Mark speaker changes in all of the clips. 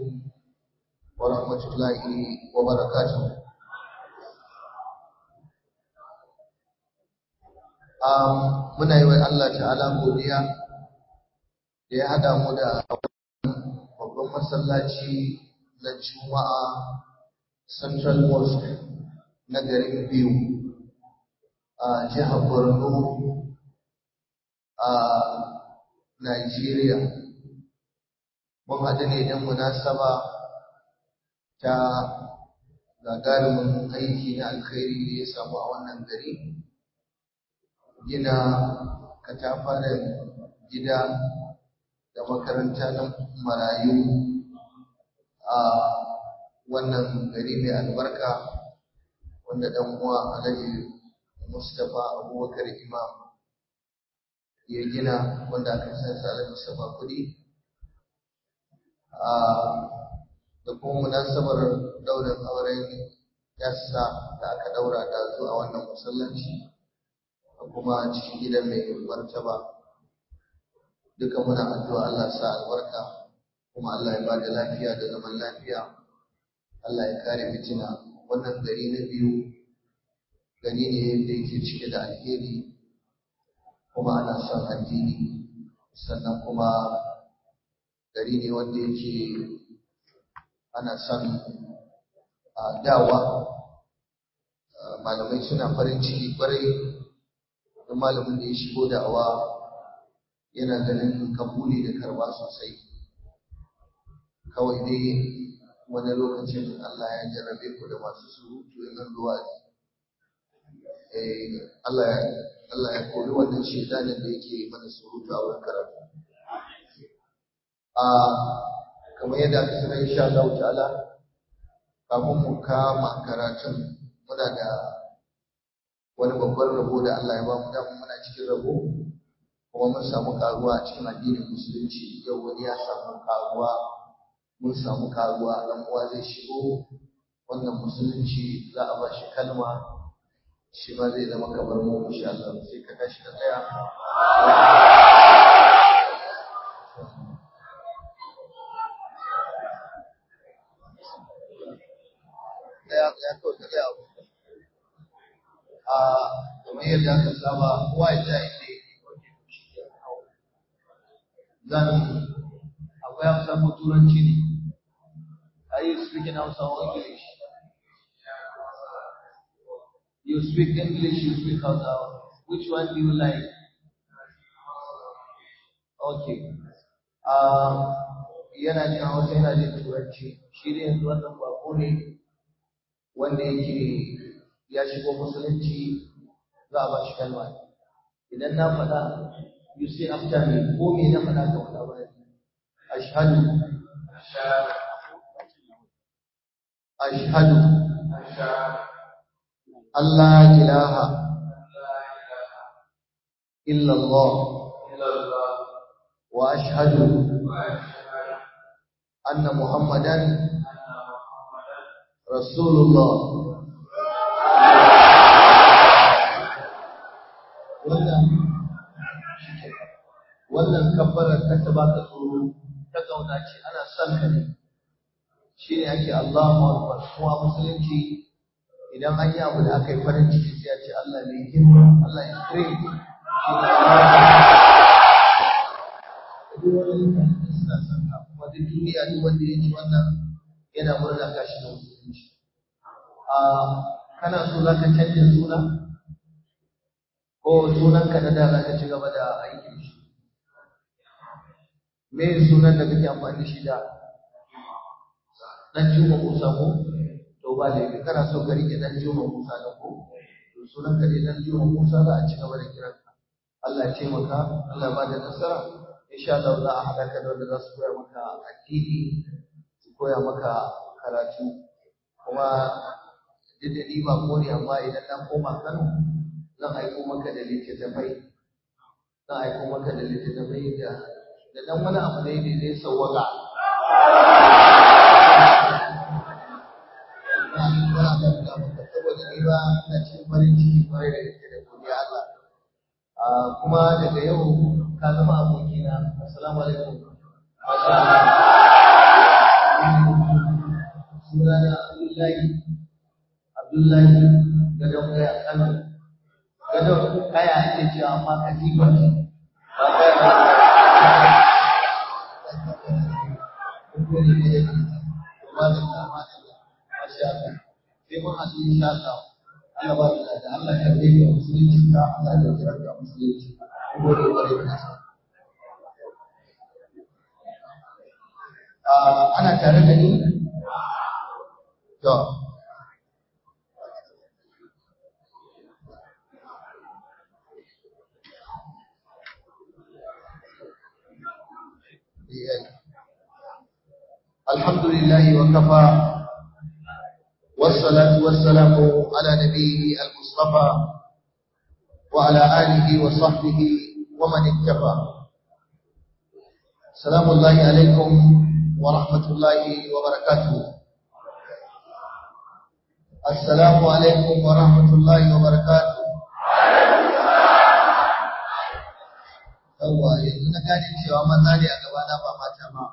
Speaker 1: عليكم ورحمة الله وبركاته um, muna yi wa Allah ta'ala godiya da ya haɗa mu da babban masallaci na Juma'a Central Mosque na garin biyu a jihar Borno a Nigeria. Mun haɗu ne don munasaba ta gagarumin aiki na alkhairi da ya samu a wannan gari. Gina katafaren gida da makaranta na marayu a wannan gari mai albarka wanda ɗan uwa Alhaji Mustapha Abubakar Imam ya gina wanda aka san sa Alhaji Mustapha kuɗi da kuma munasabar daurin auren yassa da aka daura da zuwa wannan masallaci da kuma cikin gidan mai martaba duka muna addu'a Allah sa albarka kuma Allah ya bada lafiya da zaman lafiya Allah ya kare fitina wannan gari na biyu gari ne da yake cike da alheri kuma ana son addini sannan kuma gari ne wanda yake ana son dawa malamai suna farin ciki kwarai da malamin da ya shigo da'awa yana ganin kabuli da karba sosai kawai dai wani lokacin Allah ya jarrabe ku da masu surutu in an zuwa Allah ya Allah ya kori wannan shedanin da yake mana surutu a wurin karatu a kamar yadda aka sanar insha Allah ta'ala kafin mu kama karatun muna da wani babban rabo da Allah ya ba mu da muna cikin rabo kuma mun samu karuwa a cikin addinin musulunci yau wani ya samu karuwa mun samu karuwa dan uwa zai shigo wannan musulunci za a ba shi kalma shi ma zai zama kamar mu insha Allah sai ka tashi ka tsaya ya ya kawai ka tsaya a kamar yadda aka saba kowa ya tsaya inda yake zan akwai hausa ko turanci ne are you speaking hausa or english you speak english you speak hausa which one do you like okay um, yana jin hausa yana jin turanci shi ne yanzu wannan bako ne wanda yake ya shigo musulunci za a ba shi kalma idan na faɗa you say after me ko me na faɗa ka faɗa ba ashhadu ashhadu Allah ilaha illa Allah wa ashhadu anna Muhammadan Rasulullah wannan wannan kabbarar ka ta baka tsoro ta kauna ce ana son ka ne shi ne ake Allahu Akbar kuma musulunci idan an yi abu da aka yi farin ciki sai a ce Allah mai girma Allah ya kire shi ne duk wani mutane suna son ka kuma duk duniya duk wanda ya ji wannan yana murna ka shi da musulunci a kana so za ka canja suna ko sunanka na da za ka ci gaba da aikin shi me sunan da kake amfani da shi da dan juma musa ko to ba da kana so ka rike dan juma musa da ko to sunan ka ne dan juma musa za a ci gaba da kiran ka Allah ya taimaka Allah ya bada nasara insha Allah za a haɗa ka da wanda za su koya maka addini su koya maka karatu kuma duk da ni ba ko ne amma idan na koma Kano zan aiko maka da littattafai zan aiko maka da littattafai da da dan wani abu ne da zai sawwaka saboda ni ba ina cikin farin ciki kwarai da gaske da godiya Allah kuma daga yau ka zama abokina assalamu alaikum masha Allah Abdullahi Abdullahi gadon kaya Kano gadon kaya ake cewa amma katifa ce ba kaya ba sai mun haɗu insha Allah Allah ba da da Allah ya rage wa musulunci ka Allah ya kira ka musulunci gode gode da nasa ana tare da ni to الحمد لله وكفى والصلاة والسلام على نبيه المصطفى وعلى آله وصحبه ومن اتبع سلام الله عليكم ورحمة الله وبركاته السلام عليكم ورحمة الله وبركاته yawwa yanzu na gane cewa maza ne a gabana ba mata ba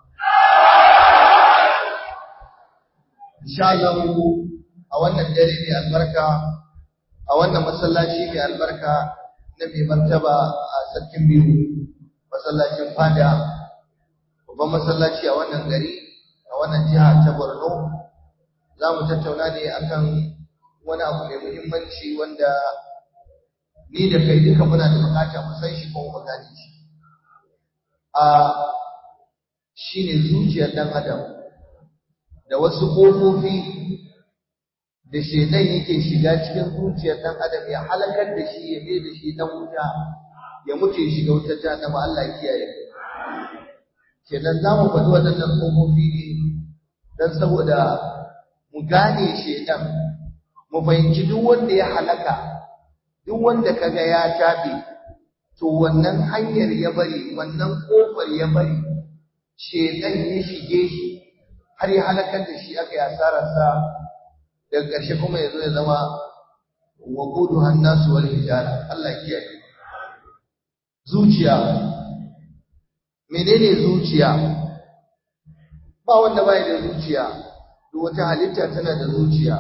Speaker 1: insha Allah a wannan dare mai albarka a wannan masallaci mai albarka na mai martaba a sarkin biyu masallacin fada babban masallaci a wannan gari a wannan jiha ta Borno za mu tattauna ne akan wani abu mai muhimmanci wanda ni da kai duka muna da bukata mu san shi ko mu gane shi a shine zuciyar dan adam da wasu kofofi da shedan yake shiga cikin zuciyar dan adam ya halakar da shi ya mai da shi dan wuta ya mutu ya shiga wutar jahannama Allah ya kiyaye kenan za mu faɗi waɗannan kofofi ne don saboda mu gane shedan mu fahimci duk wanda ya halaka duk wanda kaga ya tabe to wannan hanyar ya bari wannan kofar ya bari shedan ya shige shi har ya halakar da shi aka yi asararsa daga ƙarshe kuma ya zo ya zama wa gudu hannasu wal hijara Allah kiyaye zuciya menene zuciya ba wanda bai da zuciya duk wata halitta tana da zuciya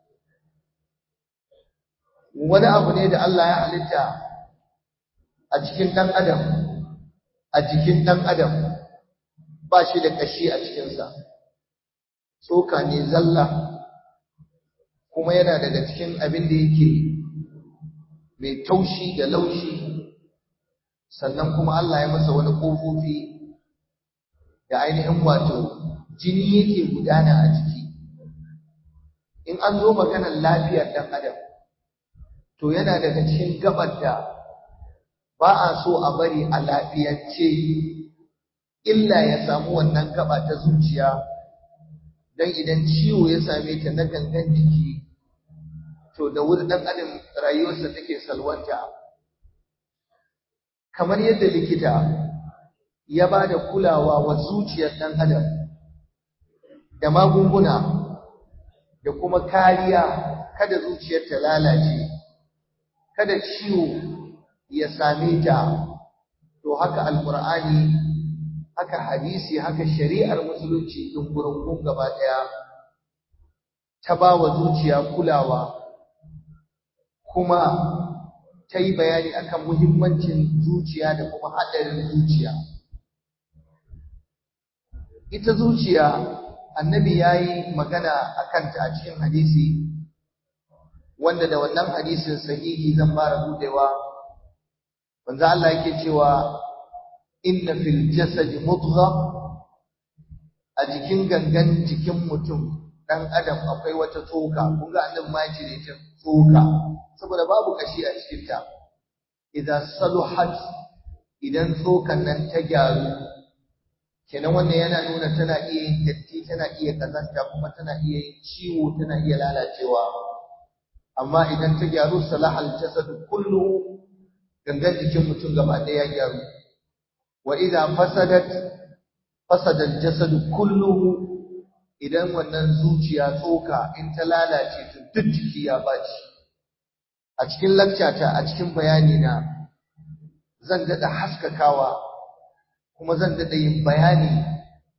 Speaker 1: wani abu ne da Allah ya halitta a cikin ɗan adam a jikin ɗan adam ba shi da ƙashi a cikinsa tsoka ne zalla kuma yana daga cikin abin da yake mai taushi da laushi sannan kuma Allah ya masa wani ƙofofi da ainihin wato jini yake gudana a jiki in an zo maganar lafiyar ɗan adam to yana daga cikin gabar da ba a so a bari a lafiyance illa ya samu wannan gaba ta zuciya don idan ciwo ya same ta na gangan jiki to da wuri ɗan adam rayuwarsa take salwanta kamar yadda likita ya ba da kulawa wa zuciyar ɗan adam da magunguna da kuma kariya kada zuciyar ta lalace kada ciwo ya same ta to haka alqur'ani haka hadisi haka shari'ar musulunci din gurungun gaba daya ta ba wa zuciya kulawa kuma ta yi bayani akan muhimmancin zuciya da kuma haɗarin zuciya ita zuciya annabi ya yi magana a kanta a cikin hadisi wanda da wannan hadisin sahihi zan fara budewa manzo Allah yake cewa inna fil jasadi mudgha a jikin gangan jikin mutum dan adam akwai wata tsoka kun ga annabi ma yace ne ta tsoka saboda babu kashi a cikin ta idan saluhat idan tsokan nan ta gyaru kenan wannan yana nuna tana iya yin datti tana iya kazanta kuma tana iya yin ciwo tana iya lalacewa amma idan ta gyaru salahal jasad kullu gangan jikin mutum gaba ɗaya ya gyaru wa idza fasadat fasada al-jasad kulluhu idan wannan zuciya tsoka in ta lalace to duk jiki ya baci a cikin lakcata a cikin bayani na zan dada haskakawa kuma zan dada yin bayani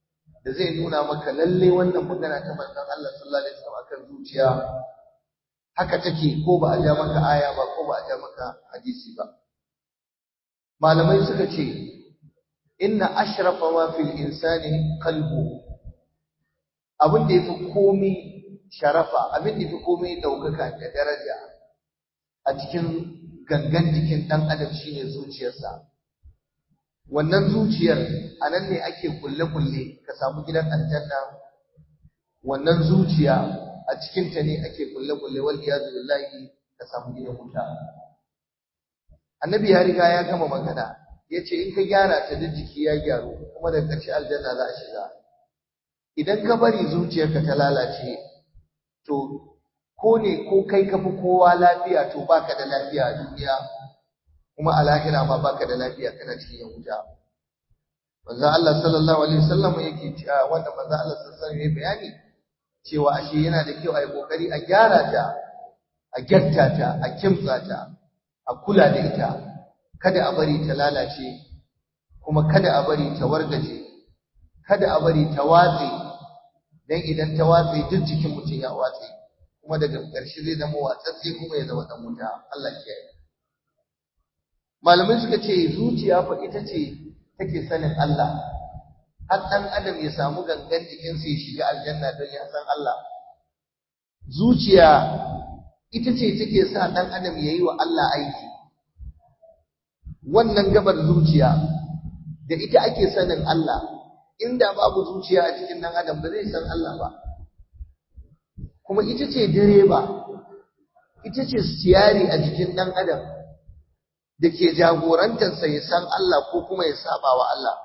Speaker 1: da zai nuna maka lalle wannan magana ta manzon Allah sallallahu alaihi wasallam akan zuciya haka take ko ba a ja maka aya ba ko ba a ja maka hadisi ba malamai suka ce inna ashrafa ma fil insani qalbu abin da yafi komai sharafa abin da yafi komai daukaka da daraja a cikin gangan jikin dan adam shine zuciyarsa wannan zuciyar anan ne ake kulle kulle ka samu gidan aljanna wannan zuciya a cikin ta ne ake kulle kulle wal iyadu billahi ka samu gidan wuta annabi ya riga ya gama magana yace in ka gyara ta da jiki ya gyaru kuma da ƙarshe aljanna za a shiga idan ka bari zuciyarka ta lalace to ko ne ko kai ka fi kowa lafiya to baka da lafiya a duniya kuma a lahira ma baka da lafiya kana cikin yan wuta manzo Allah sallallahu alaihi wasallam yake cewa wanda manzo Allah sallallahu alaihi wasallam bayani cewa ashe yana da kyau a yi kokari a gyara ta a gyatta ta a kimtsa ta a kula da ita kada a bari ta lalace kuma kada a bari ta wargaje kada a bari ta watse dan idan ta watse duk jikin mutum ya watse kuma daga ƙarshe zai zama watsatse kuma ya zama dan wuta Allah ya kiyaye malamai suka ce zuciya fa ita ce take sanin Allah har dan adam ya samu gangan jikinsa ya shiga aljanna don ya san Allah zuciya ita ce take sa dan adam yayi wa Allah aiki wannan gabar zuciya da ita ake sanin Allah inda babu zuciya a cikin dan adam ba zai san Allah ba kuma ita ce direba ita ce siyari a jikin dan adam da ke jagorantarsa ya san Allah ko kuma ya saba wa Allah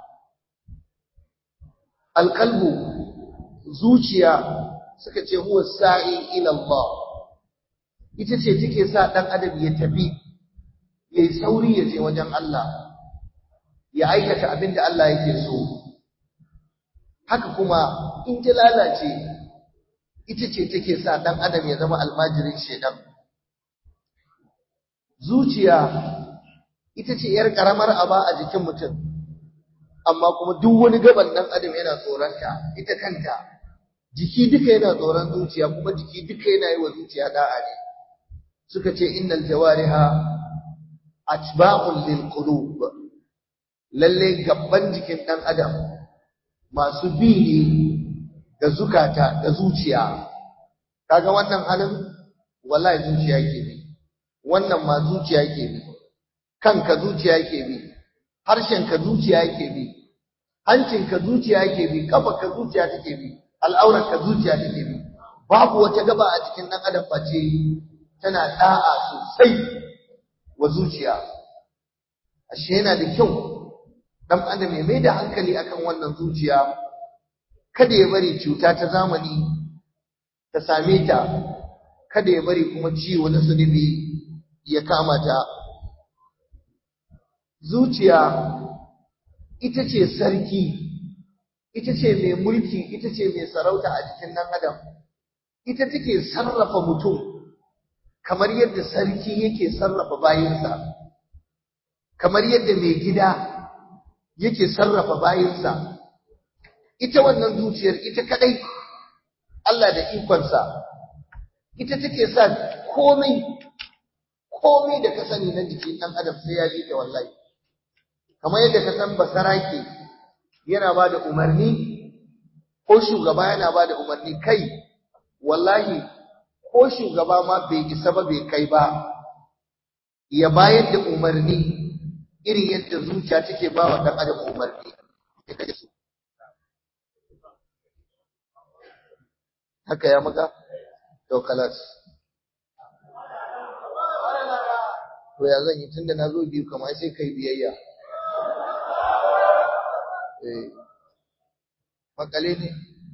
Speaker 1: alqalbu zuciya suka ce huwa sa'i ila Allah ita ce take sa dan adam ya tafi yayi sauri ya je wajen Allah ya aikata abin da Allah yake so haka kuma in ta lalace ita ce take sa dan adam ya zama almajirin shedan zuciya ita ce yar karamar aba a jikin mutum amma kuma duk wani gaban dan adam yana tsoronta ita kanta jiki duka yana tsoron zuciya kuma jiki duka yana yi wa zuciya da'a ne suka ce innal jawariha atba'un lil qulub lalle gabban jikin dan adam masu bi ne da zukata da zuciya kaga wannan halin wallahi zuciya yake bi wannan ma zuciya yake bi kanka zuciya yake bi harshenka zuciya yake bi hancinka zuciya yake bi kafarka zuciya take bi al'aurarka zuciya take bi babu wata gaba a cikin dan adam face tana da'a sosai wa zuciya ashe yana da kyau dan adam ya mai da hankali akan wannan zuciya kada ya bari cuta ta zamani ta same ta kada ya bari kuma ciwo na zunubi ya kama ta zuciya ita ce sarki ita ce mai mulki ita ce mai sarauta a jikin nan adam ita take sarrafa mutum kamar yadda sarki yake sarrafa bayinsa kamar yadda mai gida yake sarrafa bayinsa ita wannan zuciyar ita kadai Allah da ikonsa ita take sa komai komai da ka sani na jikin ɗan adam sai ya bi ta wallahi kamar yadda ka san basarake yana ba da umarni ko shugaba yana ba da umarni kai wallahi ko shugaba ma bai isa ba bai kai ba ya bayar da umarni irin yadda zuciya take ba wa ɗan adam umarni haka ya maka to kalas to ya zan yi tunda na zo biyu kamar sai kai biyayya eh makale ne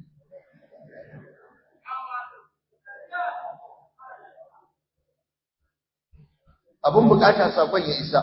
Speaker 1: abin bukata sakon ya isa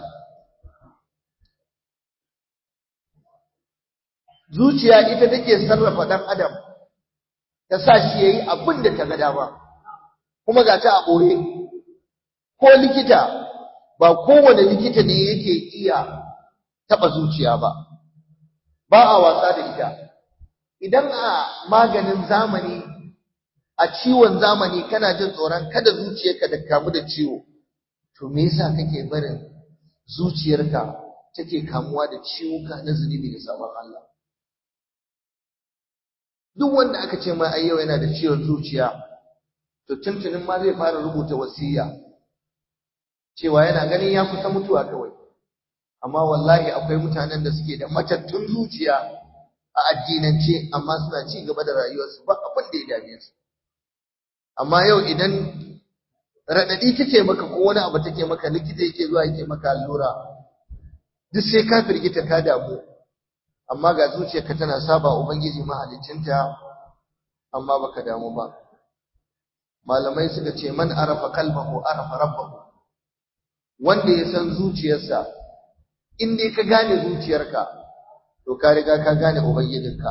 Speaker 1: zuciya ita take sarrafa dan adam ta sa shi yayi abin da ta ga dama kuma ga ta a boye ko likita ba kowane likita ne yake iya taba zuciya ba ba a wasa da ita idan a maganin zamani a ciwon zamani kana jin tsoron kada zuciyarka da kamu da ciwo to me yasa kake barin zuciyarka take kamuwa da ciwuka na zunubi da sabon Allah duk wanda aka ce ma ai yau yana da ciwon zuciya to tuntunin ma zai fara rubuta wasiya cewa yana ganin ya kusa mutuwa kawai amma wallahi akwai mutanen da suke da matattun zuciya a addinance amma suna ci gaba da rayuwarsu ba abin da ya dame su amma yau idan raɗaɗi take maka ko wani abu take maka likita yake zuwa yake maka allura duk sai ka firgita ka damu amma ga zuciyarka tana saba ubangiji mahaliccinta amma baka damu ba malamai suka ce man arafa kalbahu arafa rabbahu wanda ya san zuciyarsa in dai ka gane zuciyarka to ka riga ka gane ubangijinka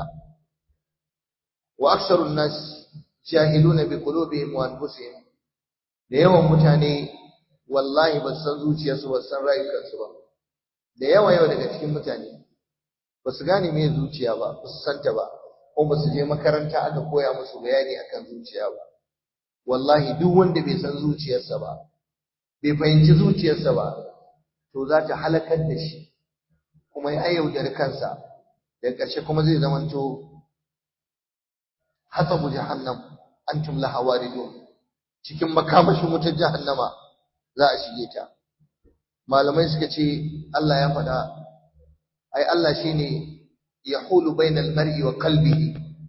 Speaker 1: wa aksarun nas jahiluna bi qulubihim wa anfusihim da yawan mutane wallahi ba san zuciyarsu ba san rayukansu ba da yawa yawa daga cikin mutane ba su gane me zuciya ba ba su santa ba ko ba su je makaranta aka koya musu bayani akan zuciya ba wallahi duk wanda bai san zuciyarsa ba bai fahimci zuciyarsa ba to za ta halakar da shi kuma ya yaudari kansa da ƙarshe kuma zai zamanto hasabu jahannam antum laha waridun cikin makamashin wutar jahannama za a shige ta malamai suka ce Allah ya faɗa ai Allah shine yahulu bainal mar'i wa qalbihi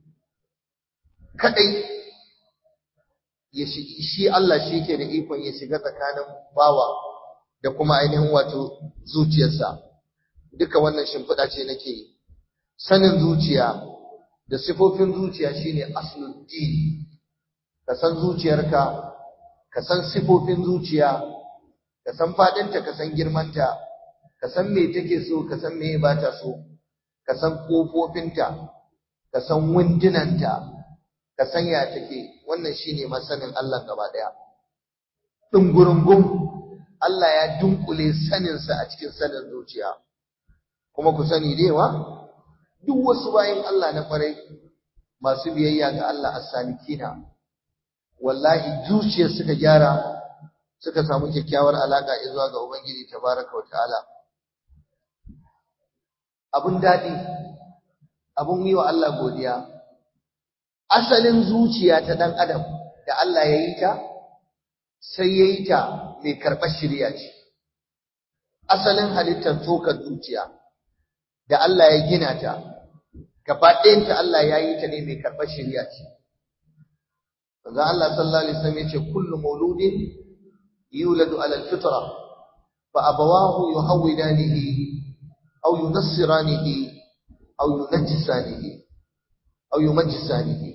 Speaker 1: kadai ya shi Allah shi ke da ikon ya shiga tsakanin bawa da kuma ainihin wato zuciyarsa duka wannan shimfiɗa ce nake yi sanin zuciya da sifofin zuciya shine aslul din ka san zuciyarka ka san sifofin zuciya ka san fadinta ka san girmanta ka san me take so ka san me ba ta so ka san kofofinta ka san wundunanta ka san ya take wannan shine masanin Allah gaba daya dungurungum Allah ya dunkule saninsa a cikin sanin zuciya kuma ku sani dewa duk wasu bayin Allah na kwarai masu biyayya ga Allah as-salikina wallahi zuciyar suka gyara suka samu kyakkyawar alaka zuwa ga Ubangiji tabaraka wa ta'ala abun dadi abun yi wa Allah godiya asalin zuciya ta dan adam da Allah ya yi ta sai ya yi ta mai karɓar shirya ce asalin halittar tsokar zuciya da Allah ya gina ta gaba ɗayanta Allah ya yi ta ne mai karɓar shirya ce Manzo Allah sallallahu alaihi wasallam yace kullu mauludin yuladu ala alfitra fa abawahu yuhawidanihi aw yunassiranihi aw yunajjisanihi aw yumajjisanihi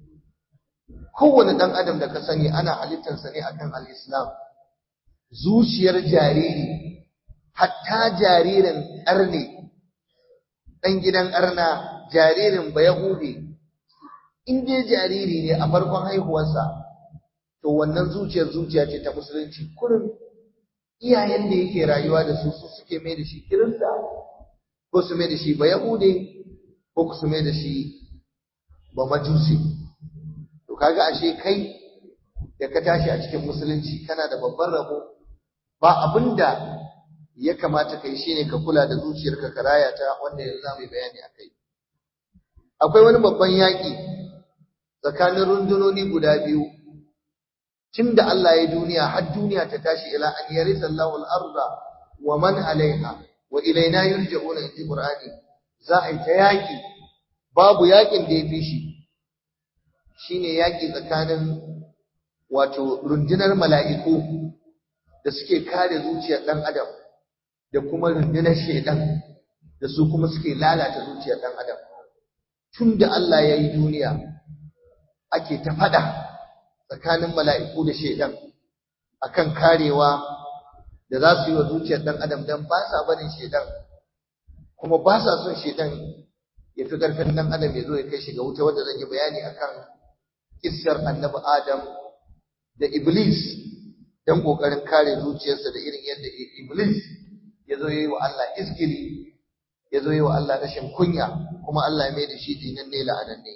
Speaker 1: kowane dan adam da ka sani ana halittarsa ne akan al-islam zuciyar jariri hatta jaririn arne dan gidan arna jaririn bayahudi in dai jariri ne a farkon haihuwarsa to wannan zuciyar zuciya ce ta musulunci kurin iyayen da yake rayuwa da su su suke mai da shi kirista ko su mai da shi ba yahude ko su mai da shi ba majusi to kaga ashe kai da ka tashi a cikin musulunci kana da babban rabo ba abinda ya kamata kai shine ka kula da zuciyarka ka raya ta wanda yanzu za mu yi bayani akai akwai wani babban yaƙi tsakanin rundunoni guda biyu tun da Allah ya duniya har duniya ta tashi ila an yarisa Allahu al-arda wa man alaiha wa ilaina yurja'una inji Qur'ani za a yi ta yaƙi babu yaƙin da ya fi shi shine yaƙi tsakanin wato rundunar mala'iku da suke kare zuciyar ɗan adam da kuma rundunar shaidan da su kuma suke lalata zuciyar ɗan adam tun da Allah ya yi duniya ake ta faɗa tsakanin mala'iku da shaidan akan karewa da za su yi wa zuciyar ɗan adam don ba sa barin shaidan kuma ba sa son shaidan ya fi ƙarfin ɗan adam ya zo ya kai shi ga wuta wanda zan yi bayani akan kissar annabi adam da iblis don ƙoƙarin kare zuciyarsa da irin yadda iblis ya zo ya yi wa Allah iskili ya zo ya yi wa Allah rashin kunya kuma Allah ya mai da shi dinan ne la'ananne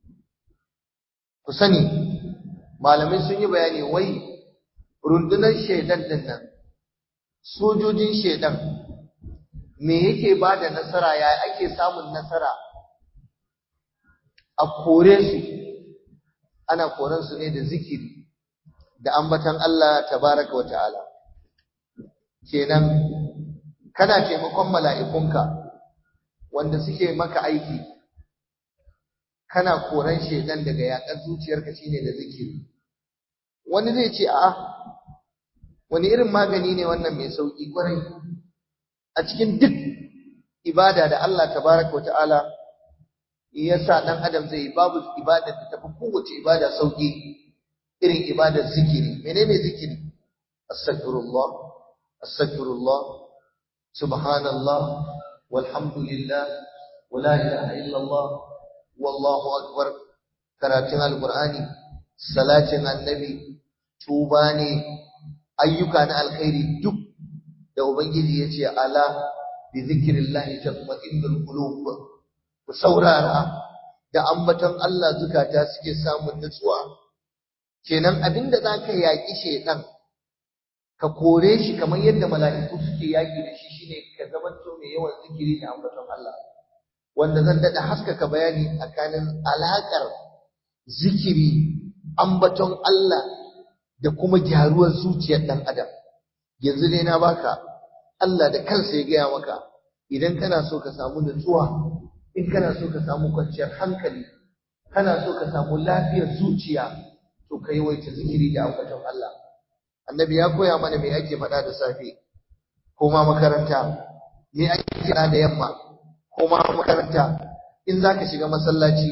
Speaker 1: ku sani malamai sun yi bayani wai rundunar shaidan din nan sojojin shaidan me yake ba da nasara ya ake samun nasara a kore su ana koren su ne da zikiri da ambatan Allah tabaraka wa ta'ala kenan kana taimakon mala'ikunka wanda suke maka aiki kana koran shedan daga yakar zuciyarka shine da zikiri wani zai ce a'a wani irin magani ne wannan mai sauki kwarai a cikin duk ibada da Allah tabaraka wa ta'ala yasa dan adam zai babu ibada da tafi kowace ibada sauki irin ibadar zikiri menene zikiri astaghfirullah astaghfirullah subhanallah walhamdulillah wala ilaha illallah wallahu akbar karatun alqur'ani salatin annabi tuba ne ayyuka na alkhairi duk da ubangiji yace ala bi zikrillahi tatma'innul qulub ku saurara da ambaton Allah zukata suke samun nutsuwa kenan abinda zaka yaki shedan ka kore shi kamar yadda mala'iku suke yaki da shi shine ka zamanto mai yawan zikiri da ambaton Allah wanda zan dada haskaka bayani tsakanin alakar zikiri ambaton Allah da kuma gyaruwar zuciyar dan adam yanzu dai na baka Allah da kansa ya gaya maka idan kana so ka samu nutsuwa in kana so ka samu kwanciyar hankali kana so ka samu lafiyar zuciya to ka yawaita zikiri da ambaton Allah annabi ya koya mana me ake faɗa da safe ko ma makaranta me ake kira da yamma ko ma makaranta in zaka shiga masallaci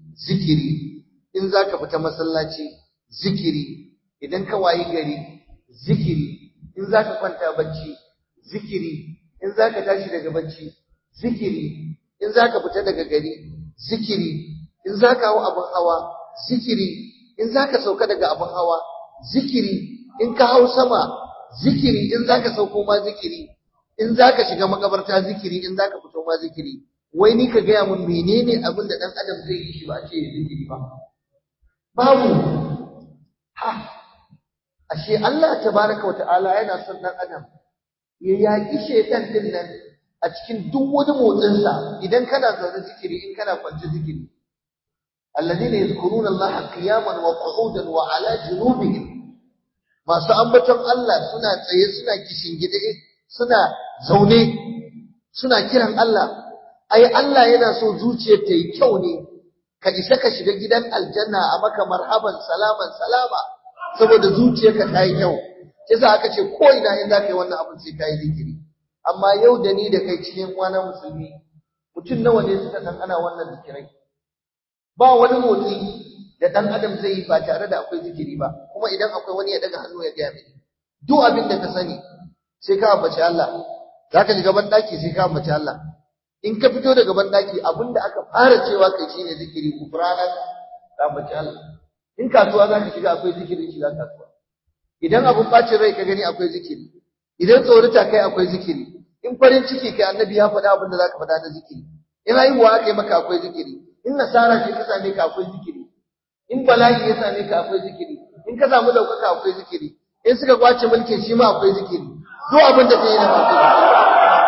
Speaker 1: zikiri in zaka fita masallaci zikiri idan ka wayi gari zikiri in zaka kwanta bacci zikiri in zaka tashi daga bacci zikiri in zaka fita daga gari zikiri in zaka hawo abin hawa zikiri in zaka sauka daga abin hawa zikiri in ka hau sama zikiri in zaka sauko ma zikiri in zaka shiga makabarta zikiri in zaka fito ma zikiri wai ni ka gaya mun menene abin da dan adam zai yi shi ba a ce zikiri ba babu ha ashe Allah tabaraka wa ta'ala yana son dan adam ya yaki shaytan din nan a cikin duk wani motsin sa idan kana zaune zikiri in kana kwance zikiri alladhina yadhkuruna Allah qiyaman wa qu'udan wa ala junubihim masu ambaton Allah suna tsaye suna gide suna zaune suna kiran Allah ai Allah yana so zuciyar ta yi kyau ne ka isa ka shiga gidan aljanna a maka marhaban salaman salama saboda zuciyarka ta yi kyau yasa aka ce ko ina in zaka yi wannan abin sai ka yi zikiri amma yau da ni da kai cikin kwana musulmi mutum nawa ne suka san ana wannan zikirai ba wani motsi da ɗan adam zai yi ba tare da akwai zikiri ba kuma idan akwai wani ya daga hannu ya gaya mini duk abin da ka sani sai ka ambaci Allah za ka shiga banɗaki sai ka ambaci Allah in ka fito daga banɗaki abin da aka fara cewa kai shine zikiri kufrana ka ambaci Allah in kasuwa za ka shiga akwai zikirin shiga kasuwa idan abin bacin rai ka gani akwai zikiri idan tsorita kai akwai zikiri in farin ciki kai annabi ya faɗa abin da za ka faɗa na zikiri in haihuwa aka yi maka akwai zikiri in nasara ce ka same ka akwai zikiri in bala'i ya same ka akwai zikiri in ka samu daukaka akwai zikiri in suka kwace mulkin shi ma akwai zikiri duk abin da kai yana akwai zikiri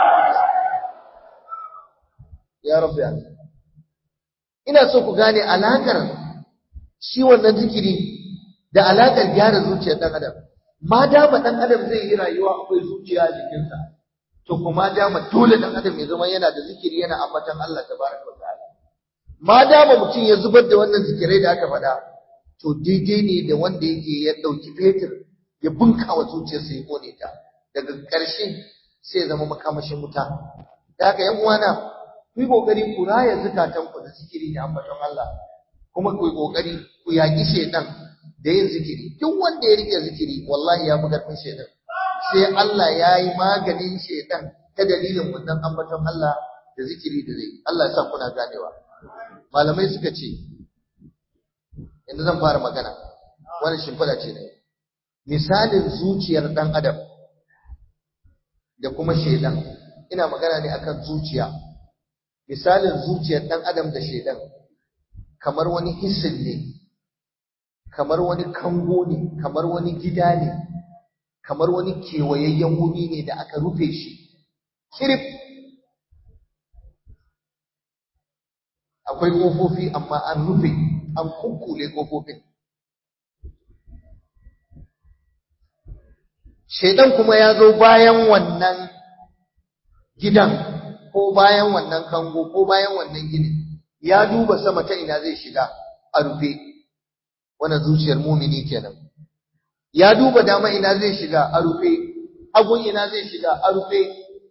Speaker 1: ya rabbi Allah ina so ku gane alakar shi wannan zikiri da alakar gyara zuciyar dan adam ma dama dan adam zai yi rayuwa akwai zuciya a jikinsa to kuma dama dole dan adam ya zama yana da zikiri yana ambatan Allah tabaraka wa ta'ala ma dama mutum ya zubar da wannan zikirai da aka faɗa to daidai ne da wanda yake ya ɗauki fetur ya bunkawa zuciyarsa ya kone ta daga ƙarshe sai ya zama makamashin wuta da haka yan uwana ku yi ƙoƙari ku raya zukatan ku da zikiri da ambaton Allah kuma ku yi ƙoƙari ku yaƙi shaidan da yin zikiri duk wanda ya rike zikiri wallahi ya fi ƙarfin shaidan sai Allah ya yi maganin shaidan ta dalilin wannan ambaton Allah da zikiri da zai Allah ya sa kuna ganewa malamai suka ce yanzu zan fara magana wani shimfiɗa ce ne misalin zuciyar ɗan adam da kuma shaidan ina magana ne akan zuciya misalin zuciyar ɗan adam da shaidan kamar wani hissin ne kamar wani kango ne kamar wani gida ne kamar wani kewayayyen wuri ne da aka rufe shi kirif akwai ƙofofi amma an rufe an kukkule ƙofofin shaidan kuma ya zo bayan wannan gidan ko bayan wannan kango ko bayan wannan gini ya duba sama ta ina zai shiga a rufe wannan zuciyar mumini kenan ya duba dama ina zai shiga a rufe hagun ina zai shiga a rufe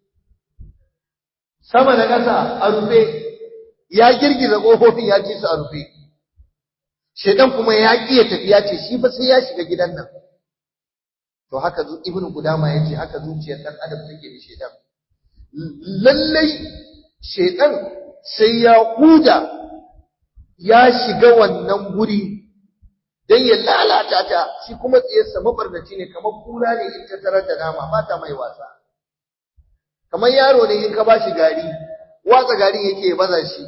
Speaker 1: sama da ƙasa a rufe ya girgiza ƙofofin ya ci su a rufe shaidan kuma ya ƙi ya tafi ya ce shi ba sai ya shiga gidan nan to haka ibnu gudama ya ce haka zuciyar ɗan adam take da shaidan lallai shaidan sai ya huda ya shiga wannan guri don ya lalata ta shi kuma tsiyarsa mabarnaci ne kamar kura ne in ta tarar da nama ba ta mai wasa kamar yaro ne in ka ba shi gari watsa garin yake baza shi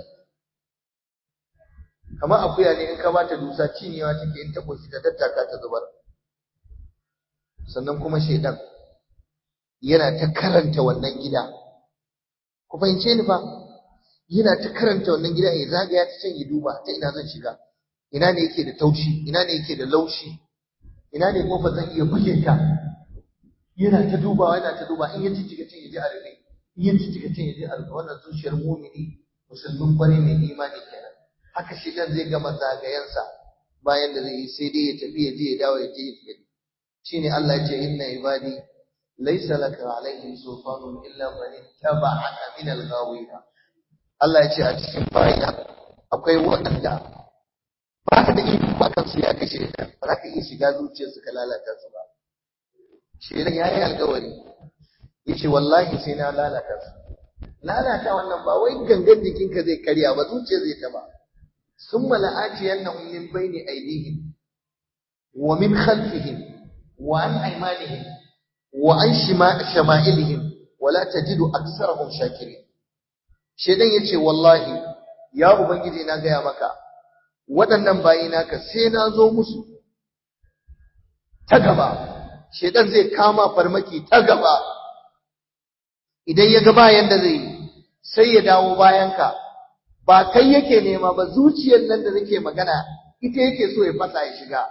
Speaker 1: kamar akuya ne in ka ba ta dusa cinyewa take in ta koshi ta dattaka ta zubar sannan kuma shaidan yana ta karanta wannan gida ku fahimce ni fa yana ta karanta wannan gida ya zagaya ta can ya duba ta ina zan shiga ina ne yake da taushi ina ne yake da laushi ina ne kofa zan iya buge ta yana ta dubawa yana ta duba in ya jijjiga can ya ji a rufe in ya jijjiga can ya ji a rufe wannan zuciyar mumini musulmin kwarai mai imani kenan haka shi dan zai gama zagayensa bayan da zai yi sai dai ya tafi ya je ya dawo ya je ya tafi shine Allah ya ce inna ibadi laysa laka alaihim sultanun illa man ittaba'aka min al-ghawina Allah ya ce a cikin bayina akwai waɗanda ba ka da iko ba kansu ya kashe ka ba za ka iya shiga zuciyarsu ka lalata su ba shedan ya yi alkawari ya ce wallahi sai na lalata su lalata wannan ba wai gangan jikinka zai karya ba zuciya zai taba sun mala'aci yannahum min bayni aydihim wa min khalfihim wa an aymanihim wa an shama'ilihim wa la tajidu aksarahum shakirin shedan yace wallahi ya ubangiji na gaya maka waɗannan bayi naka sai na zo musu ta gaba shedan zai kama farmaki ta gaba idan ya ga bayan da zai sai ya dawo bayanka ba kai yake nema ba zuciyar nan da nake magana ita yake so ya fasa ya shiga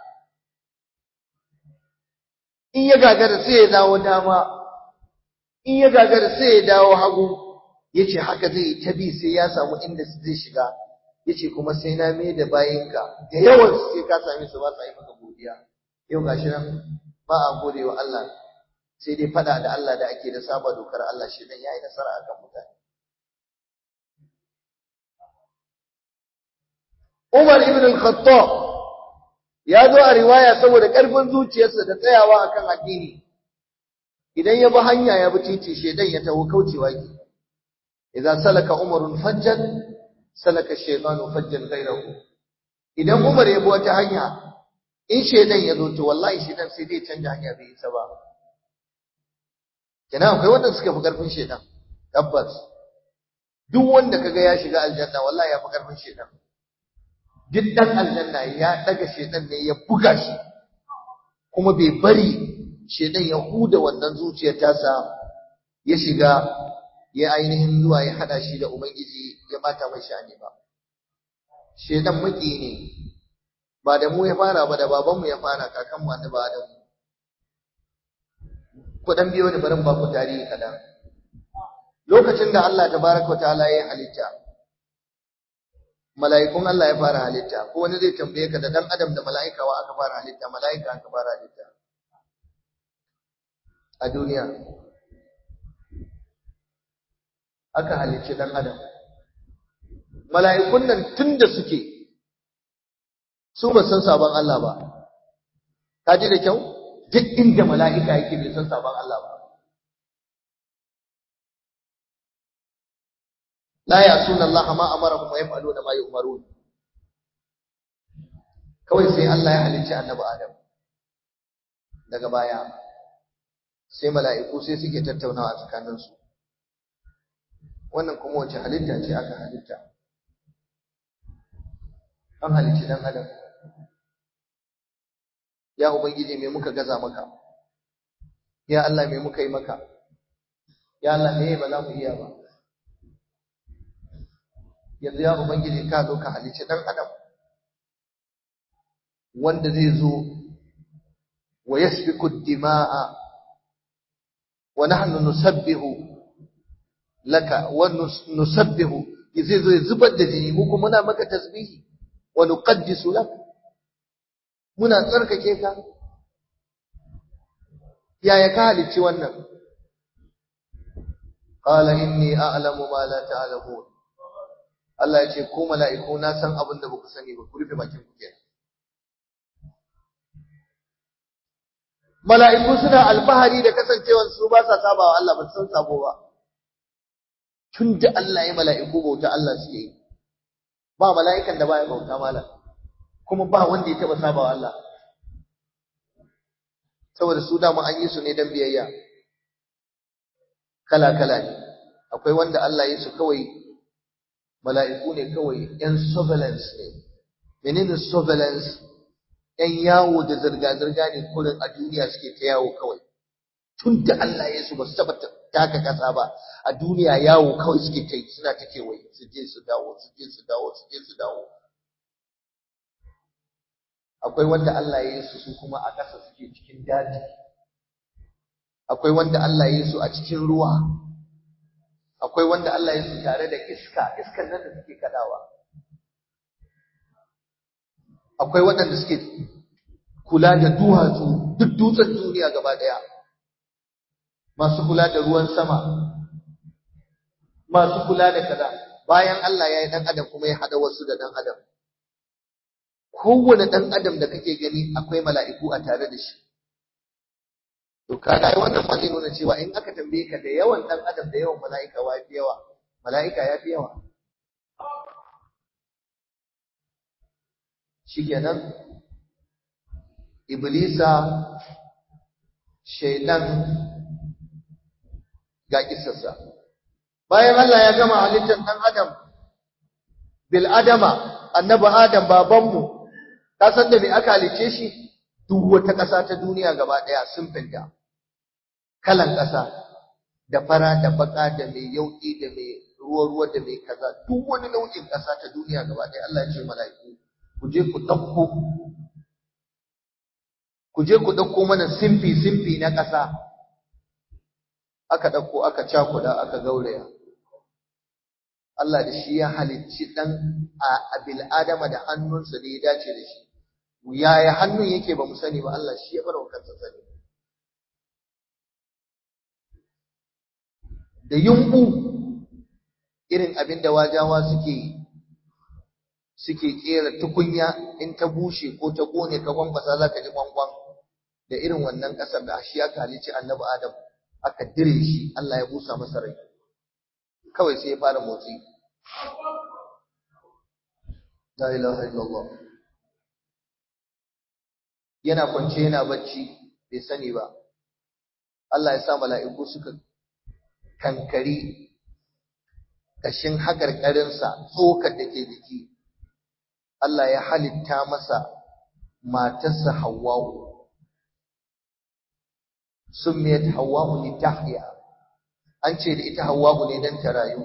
Speaker 1: in ya gagara sai ya dawo dama in ya gagara sai ya dawo hagu yace haka zai yi ta bi sai ya samu inda zai shiga yace kuma sai na mai da bayinka da yawan sai ka same su ba sa yi maka godiya yau gashi nan ba a gode wa Allah sai dai fada da Allah da ake da saba dokar Allah shi dan yayi nasara akan mutane Umar ibn al-Khattab ya zo a riwaya saboda karfin zuciyarsa da tsayawa akan addini idan ya bi hanya ya bi titi shedan ya tawo kaucewa ki idan salaka umarun fajjan salaka shaytanu fajjan ghayrahu idan Umar ya bi wata hanya in shedan ya zo to wallahi shedan sai dai canja hanya bai isa ba kenan akwai wanda suka fi karfin shedan tabbas duk wanda kaga ya shiga aljanna wallahi ya fi karfin shedan duk dan aljanna ya daga shedan ne ya buga shi kuma bai bari shedan ya huda wannan zuciyar tasa ya shiga ya ainihin zuwa ya hada shi da ubangiji ya bata mai shani ba shedan maki ne ba da mu ya fara ba da babanmu ya fara kakanmu annabi Adamu ku dan biyo da barin ba ku tarihi kadan lokacin da Allah tabaraka ta'ala ya halitta mala'ikun Allah ya fara halitta ko wani zai tambaye ka da dan adam da mala'ika wa aka fara halitta mala'ika aka fara halitta a duniya aka halicci dan adam mala'ikun nan tunda suke su ba san sabon Allah ba ka ji da kyau duk inda mala'ika yake bai san sabon Allah ba la ya'suna Allah ma amarahum wa yaf'aluna ma yu'marun kawai sai Allah ya halicci annabi Adam daga baya sai mala'iku sai suke tattaunawa tsakanin su wannan kuma wace halitta ce aka halitta an halicci dan adam ya ubangiji me muka gaza maka ya Allah me muka yi maka ya Allah me ba za mu iya ba yanzu ya ubangiji ka zo ka halicci dan adam wanda zai zo wa yasfiku dima'a wa nahnu nusabbihu laka wa nusabbihu zai zo ya zubar da jini mu kuma muna maka tasbihi wa nuqaddisu lak muna tsarkake ka yaya ka halicci wannan qala inni a'lamu ma la ta'lamun Allah ya ce ko mala'iku na san abin da baku sani ba ku rufe bakin ku kenan mala'iku suna alfahari da kasancewar su ba sa saba wa Allah ba san sabo ba tun da Allah ya mala'iku bauta Allah suke yi ba mala'ikan da baya bauta malam kuma ba wanda ya taba saba wa Allah saboda su dama an yi su ne dan biyayya kala kala ne akwai wanda Allah ya su kawai mala'iku ne kawai yan surveillance ne menene surveillance ‘yan yawo da zirga-zirga ne kurin a duniya suke ta yawo kawai. Tun da Allah ya su ba su taɓa taka ƙasa ba, a duniya yawo kawai suke ta yi suna ta kewaye, su je su dawo, su je su dawo, su je su dawo. Akwai wanda Allah ya yi su su kuma a ƙasa suke cikin daji. Akwai wanda Allah ya yi su a cikin ruwa. Akwai wanda Allah ya yi su tare da iska, iskan nan da suke kaɗawa. akwai waɗanda suke kula da duwatsu duk dutsen duniya gaba ɗaya masu kula da ruwan sama masu kula da kaza bayan Allah ya yi ɗan adam kuma ya haɗa wasu da ɗan adam kowane ɗan adam da kake gani akwai mala'iku a tare da shi to kaga ai wannan ma zai nuna cewa in aka tambaye ka da yawan ɗan adam da yawan mala'ika wa fi yawa mala'ika ya fi yawa shikenan iblisa shaidan ga kisarsa bayan Allah ya gama halittar dan adam bil adama annabi adam babanmu ka san da me aka halice shi duk wata ƙasa ta duniya gaba ɗaya sun finta kalan ƙasa da fara da baka da mai yauƙi da mai ruwa-ruwa da mai kaza duk wani nau'in ƙasa ta duniya gaba ɗaya Allah ya ce mala'iku ku je ku ɗauko ku je ku ɗauko mana simfi-simfi na ƙasa aka ɗauko aka cakuda aka gauraya Allah da shi ya halicci ɗan a bil'adama da hannunsa da ya dace da shi yaya hannun yake ba mu sani ba Allah shi ya bar wa kansa sani da yumɓu irin abin da wajawa suke yi suke kera tukunya in ta bushe ko ta kone ka kwankwasa za ka ji kwankwan da irin wannan ƙasar da shi aka halicci annabi adam aka dire shi Allah ya busa masa rai kawai sai ya fara motsi la ilaha illallah yana kwance yana bacci bai sani ba Allah ya sa mala'iku suka kankari ƙashin haƙarƙarinsa tsokar da ke jiki Allah ya halitta masa matarsa Hawwa'u summiyat Hawwa'u li tahya an ce da ita Hawwa'u ne dan ta rayu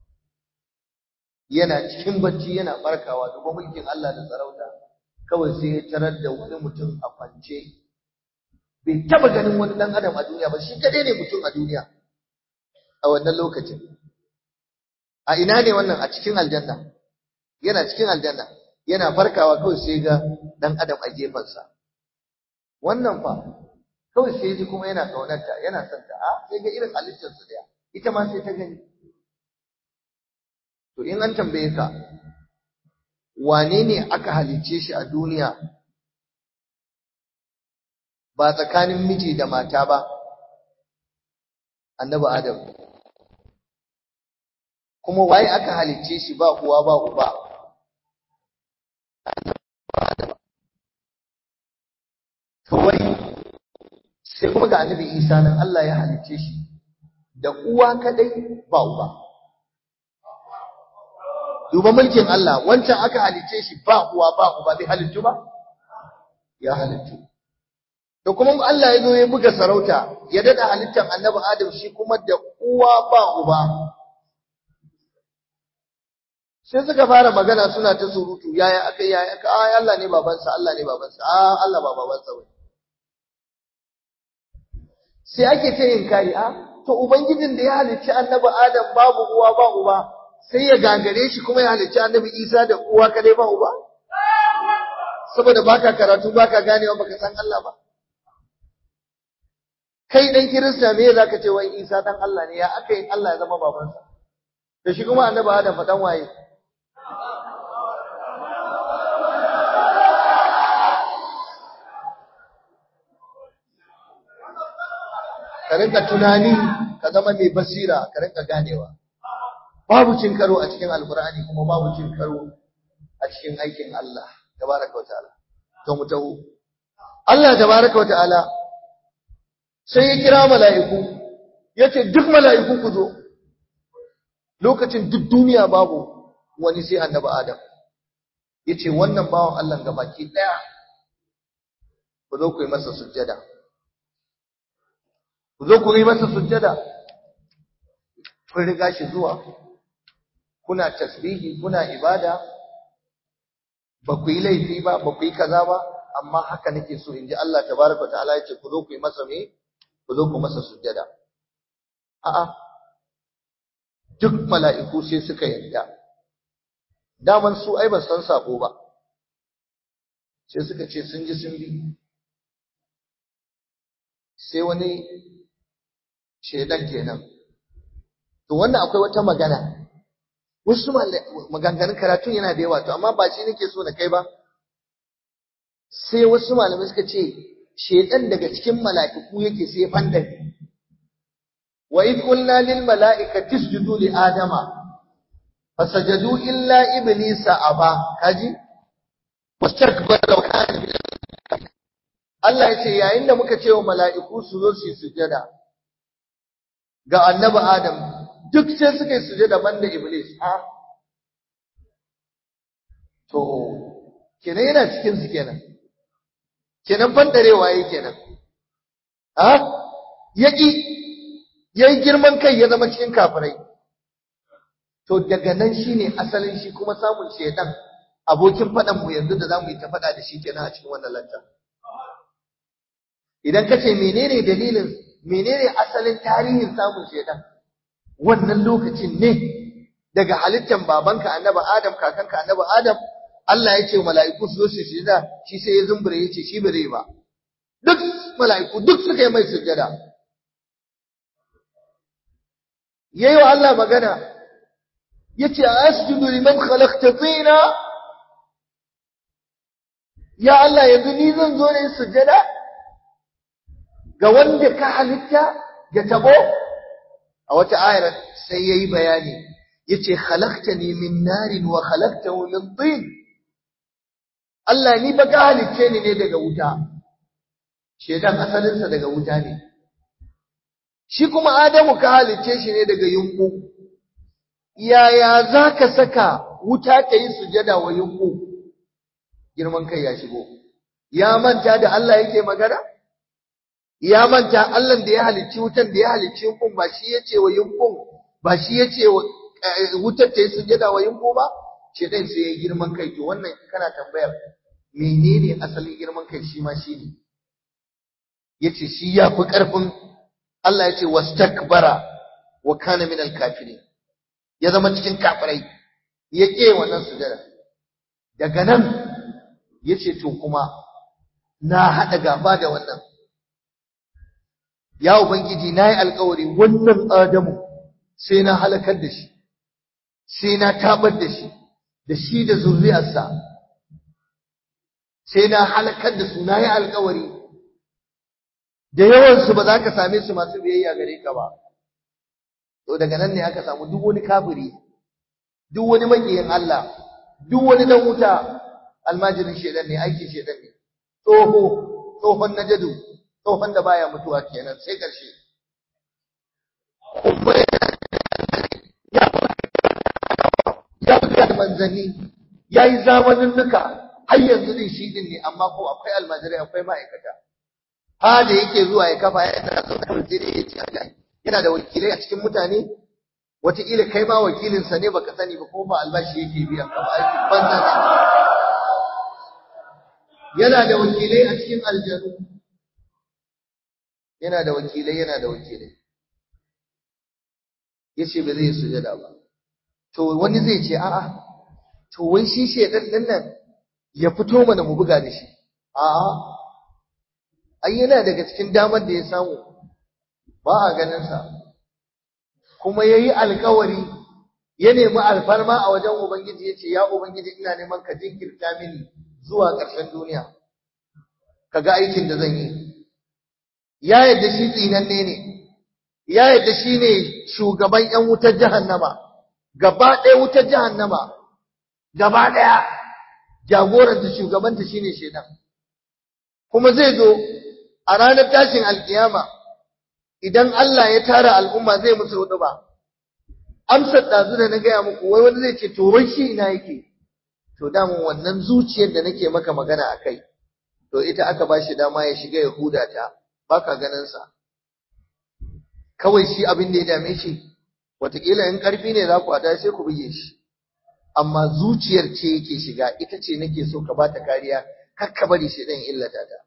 Speaker 1: yana cikin bacci yana barkawa duba mulkin Allah da sarauta kawai sai ya tarar da wani mutum a kwance bai taba ganin wani dan adam a duniya ba shi kadai ne mutum a duniya a wannan lokacin a ina ne wannan a cikin aljanna yana cikin aljanna yana farkawa kawai sai ga dan adam a gefensa wannan fa kawai sai ji kuma yana kaunarta yana son ta a sai ga irin halittar su daya ita ma sai ta gani to in an tambaye ka wane ne aka halicce shi a duniya ba tsakanin miji da mata ba annabi adam kuma waye aka halicce shi ba uwa ba uba kawai sai kuma ga annabi isa nan Allah ya halicce shi da uwa kadai ba uba duba mulkin Allah wancan aka halice shi ba uwa ba uba bai halittu ba ya halittu da kuma Allah ya zo ya buga sarauta ya dada halittar annabi Adam shi kuma da uwa ba uba sai suka fara magana suna ta surutu yaya aka yaya aka ai Allah ne babansa Allah ne babansa a Allah ba babansa ba sai ake ta yin kari a to ubangijin da ya halicci annabi Adam babu uwa ba uba sai ya gagare shi kuma ya halicci annabi Isa da uwa kadai ba uba saboda baka karatu baka ganewa baka san Allah ba kai dan kirista me zaka ce wai Isa dan Allah ne ya aka yi Allah ya zama babansa da shi kuma annabi Adam fa dan waye ka rinka tunani ka zama mai basira ka rinka ganewa babu cin karo a cikin alkur'ani kuma babu cin karo a cikin aikin Allah tabaraka wa ta'ala to mu taho Allah tabaraka wa ta'ala sai ya kira mala'iku yace duk mala'iku ku zo lokacin duk duniya babu wani sai annabi Adam yace wannan bawan Allah gabaki daya ku zo ku yi masa sujjada ku zo ku yi masa sujjada kun riga shi zuwa kuna tasbihi kuna ibada ba ku yi laifi ba ba ku yi kaza ba amma haka nake so in ji Allah tabaraka ta'ala yace ku zo ku yi masa me ku zo ku masa sujjada a'a duk mala'iku sai suka yarda daman su ai ba san sako ba sai suka ce sun ji sun bi sai wani shedan kenan to wannan akwai wata magana wasu maganganun karatun yana da yawa to amma ba shi nake so na kai ba sai wasu malamai suka ce shedan daga cikin mala'iku yake sai fandan wa id qulna lil mala'ikati isjudu li adama fasajadu illa iblisa aba kaji wastakbara wa kana min Allah ya ce yayin da muka ce wa mala'iku su zo su yi sujada ga annabi Adam duk sai suka yi sujada banda Iblis ha to kenan yana cikin su kenan kenan bandarewa yake kenan ha yaki yayi girman kai ya zama cikin kafirai to daga nan shine asalin shi kuma samun shedan abokin fadan mu yanzu da zamu yi ta fada da shi kenan a cikin wannan lanta idan kace menene dalilin menene asalin tarihin samun shedan wannan lokacin ne daga halittar babanka annabi Adam kakanka annabi Adam Allah ya ce mala'iku su zo su sujada shi sai ya zumbure ya ce shi bare ba duk mala'iku duk suka yi mai sujada yayi wa Allah magana yace asjudu liman khalaqta tina ya Allah yanzu ni zan zo ne sujada ga wanda ka halitta ya tabo a wata ayar sai yayi bayani yace khalaqtani min narin wa khalaqtahu min tin Allah ni ba ka halicce ni ne daga wuta shedan asalinsa daga wuta ne shi kuma Adamu ka halicce shi ne daga yunku yaya zaka saka wuta ta yi sujada wa yunku girman kai ya shigo ya manta da Allah yake magana ya manta Allah da ya halicci wutan da ya halicci yunkun ba shi yace wa yunkun ba shi yace wa wutar ta yi sujada wa yunku ba ce dai sai ya girman kai to wannan kana tambayar menene asalin girman kai shi ma shi ne yace shi ya fi karfin Allah yace wastakbara wa kana minal kafirin ya zama cikin kafirai ya ke wannan sujada daga nan yace to kuma na hada gaba da wannan ya ubangiji nayi alƙawari wannan adamu sai na halakar da shi sai na tabar da shi da shi da zuriyarsa sai na halakar da su nayi alƙawari da yawan su ba za ka same su masu biyayya gare ka ba to daga nan ne aka samu duk wani kafiri duk wani makiyin Allah duk wani dan wuta almajirin shedan ne aikin shedan ne tsoho tsohon najadu tsohon da baya mutuwa kenan sai karshe kuma ya aika da manzanni ya yi zamaninnuka har yanzu din shi din ne amma ko akwai almajirai akwai ma'aikata ha da yake zuwa ya kafa yana zaune da wakilai ya ce yana da wakilai a cikin mutane wataƙila kai ma wakilinsa ne baka sani ba ko ba albashi yake biyan ka ba aiki banza yana da wakilai a cikin aljanu yana da wakilai yana da wakilai yace ba zai sujada ba to wani zai ce a'a to wai shi shedan din nan ya fito mana mu buga da shi a'a ai yana daga cikin damar da ya samu ba a ganin sa kuma yayi alkawari ya nemi alfarma a wajen ubangiji yace ya ubangiji ina neman ka jinkirta mini zuwa ƙarshen duniya kaga aikin da zan yi ya yadda shi tsinanne ne ya yadda shi ne shugaban ƴan wutar jahannama gaba ɗaya wutar jahannama gaba ɗaya jagoranta shugabanta shine shedan kuma zai zo a ranar tashin alkiyama idan Allah ya tara al'umma zai musu hudu ba amsar ɗazu da na gaya muku wai wani zai ce to wai shi ina yake to damun wannan zuciyar da nake maka magana a kai to ita aka ba shi dama ya shiga ya huda ta baka ganin sa kawai shi abin da ya dame shi wataƙila in ƙarfi ne za ku hada sai ku buge shi amma zuciyar ce yake shiga ita ce nake so ka bata kariya kar ka bari shi dan illata ta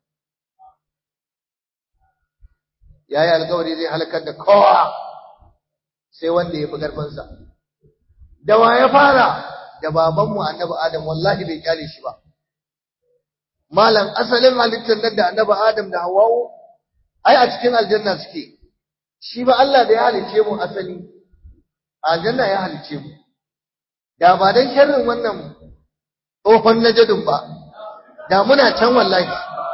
Speaker 1: yayi alƙawari zai halakar da kowa sai wanda ya fi ƙarfinsa da wa ya fara da babanmu annabi adam wallahi bai kyale shi ba malam asalin halittar nan da annabi adam da hawa'u ai a cikin aljanna suke shi ba Allah da ya halice mu asali aljanna ya halice mu da ba dan sharrin wannan tsohon najadin ba da muna can wallahi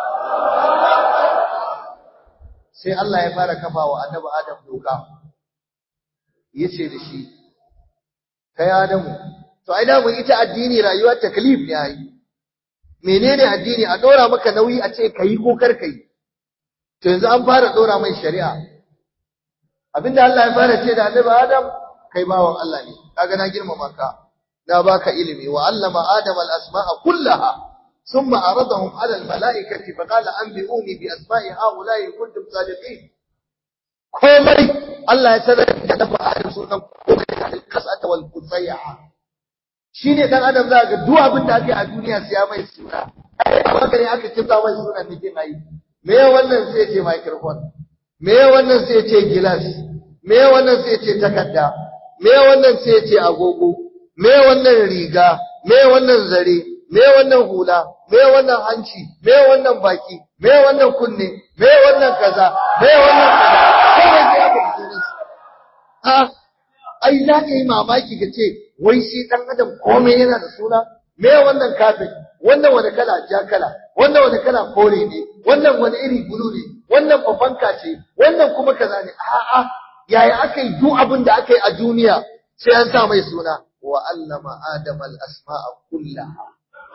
Speaker 1: sai Allah ya fara kafa wa annabi Adam doka yace da shi kai Adamu to ai da mun ita addini rayuwar taklif ne ai menene addini a dora maka nauyi a ce kai ko kar kai to yanzu an fara dora mai shari'a abinda Allah ya fara ce da annabi Adam kai bawan Allah ne kaga na girmama ka na baka ilimi wa allama adam al-asma'a kullaha ثم عرضهم على الملائكة فقال أنبئوني بأسماء هؤلاء إن كنتم صادقين komai Allah ya sanar da dafa adam sunan komai da alqasata wal qusayya shine dan adam za ga duk abin da ake a duniya sai ya mai suna amma kare aka kinta mai sunan nake mai me wannan sai ce microphone me wannan sai ce gilas me wannan sai ce takarda me wannan sai ce agogo me wannan riga me wannan zare me wannan hula me wannan hanci me wannan baki me wannan kunne me wannan kaza me wannan kaza kawai sai aka yi ha ai za ka yi mamaki ka ce wai shi dan adam komai yana da suna me wannan kafin wannan wani kala ja kala wannan wani kala kore ne wannan wani iri bulu ne wannan fafanka ce wannan kuma kaza ne a'a yaya aka yi duk abin da aka yi a duniya sai an sa mai suna wa allama adama al-asma'a kullaha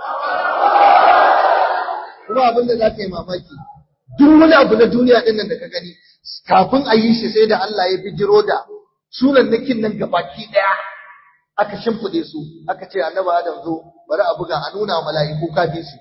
Speaker 1: kuma abin da za ka yi mamaki duk wani abu na duniya ɗin nan da ka gani kafin a yi shi sai da Allah ya bijiro da sunan nakin nan gabaki ɗaya aka shimfiɗe su aka ce annabi Adam zo bari a buga a nuna mala'iku kafin su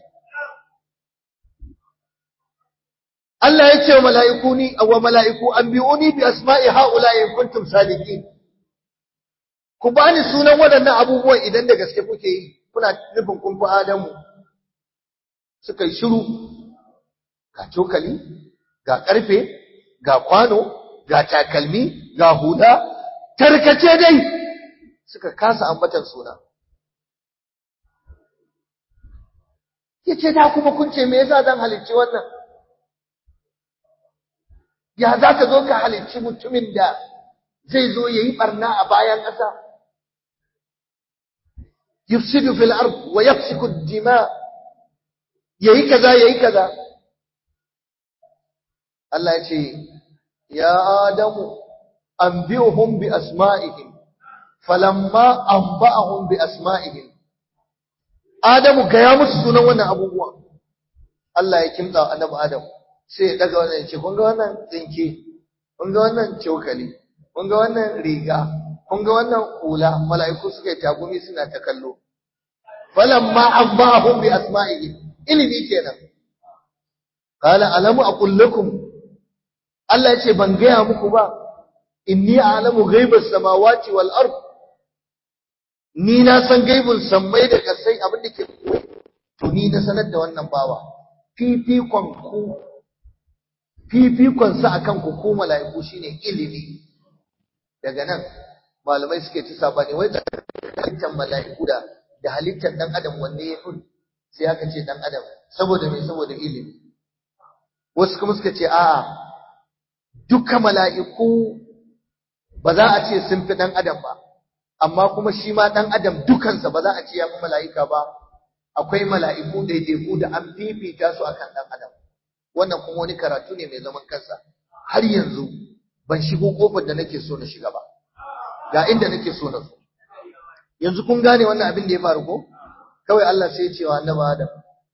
Speaker 1: Allah ya ce wa mala'iku ni wa mala'iku anbi'uni bi asma'i haula in kuntum sadiqin ku bani sunan waɗannan abubuwan idan da gaske kuke yi kuna nufin kun fi Adamu suka yi shiru ga cokali ga ƙarfe ga kwano ga takalmi ga huda tarkace dai suka kasa ambatan suna yace da kuma kun ce me yasa zan halicci wannan ya za ka zo ka halicci mutumin da zai zo yayi barna a bayan ƙasa yufsidu fil ard wa yafsiku ad-dima yayi kaza yayi kaza Allah ya ce ya adamu anbi'uhum bi asma'ihim falamma anba'ahum bi asma'ihim adamu ga ya musu sunan wannan abubuwa Allah ya kimtsa annabi adam sai ya daga wannan ya ce kun ga wannan tsinke kun ga wannan cokali kun ga wannan riga kun ga wannan hula mala'iku suka yi tagumi suna ta kallo falamma abbahum bi asma'ihi ilimi kenan qala alamu aqul lakum Allah ya ce ban gaya muku ba inni a'lamu ghaibas samawati wal ard ni na san gaibun sammai da kasai abin da ke to ni na sanar da wannan bawa fifikon ku fifikon sa akan ku ko mala'iku shine ilimi daga nan malamai suke ta sabani wai da halittar mala'iku da da halittar dan adam wanne ya fi sai aka ce dan adam saboda me saboda ilimi wasu kuma suka ce a'a duka mala'iku ba za a ce sun fi dan adam ba amma kuma shi ma dan adam dukansa ba za a ce ya fi mala'ika ba akwai mala'iku daidaiku da an fifita su akan dan adam wannan kuma wani karatu ne mai zaman kansa har yanzu ban shigo kofar da nake so na shiga ba ga inda nake so na zo yanzu kun gane wannan abin da ya faru ko kawai Allah sai ya ce wa annabi Adam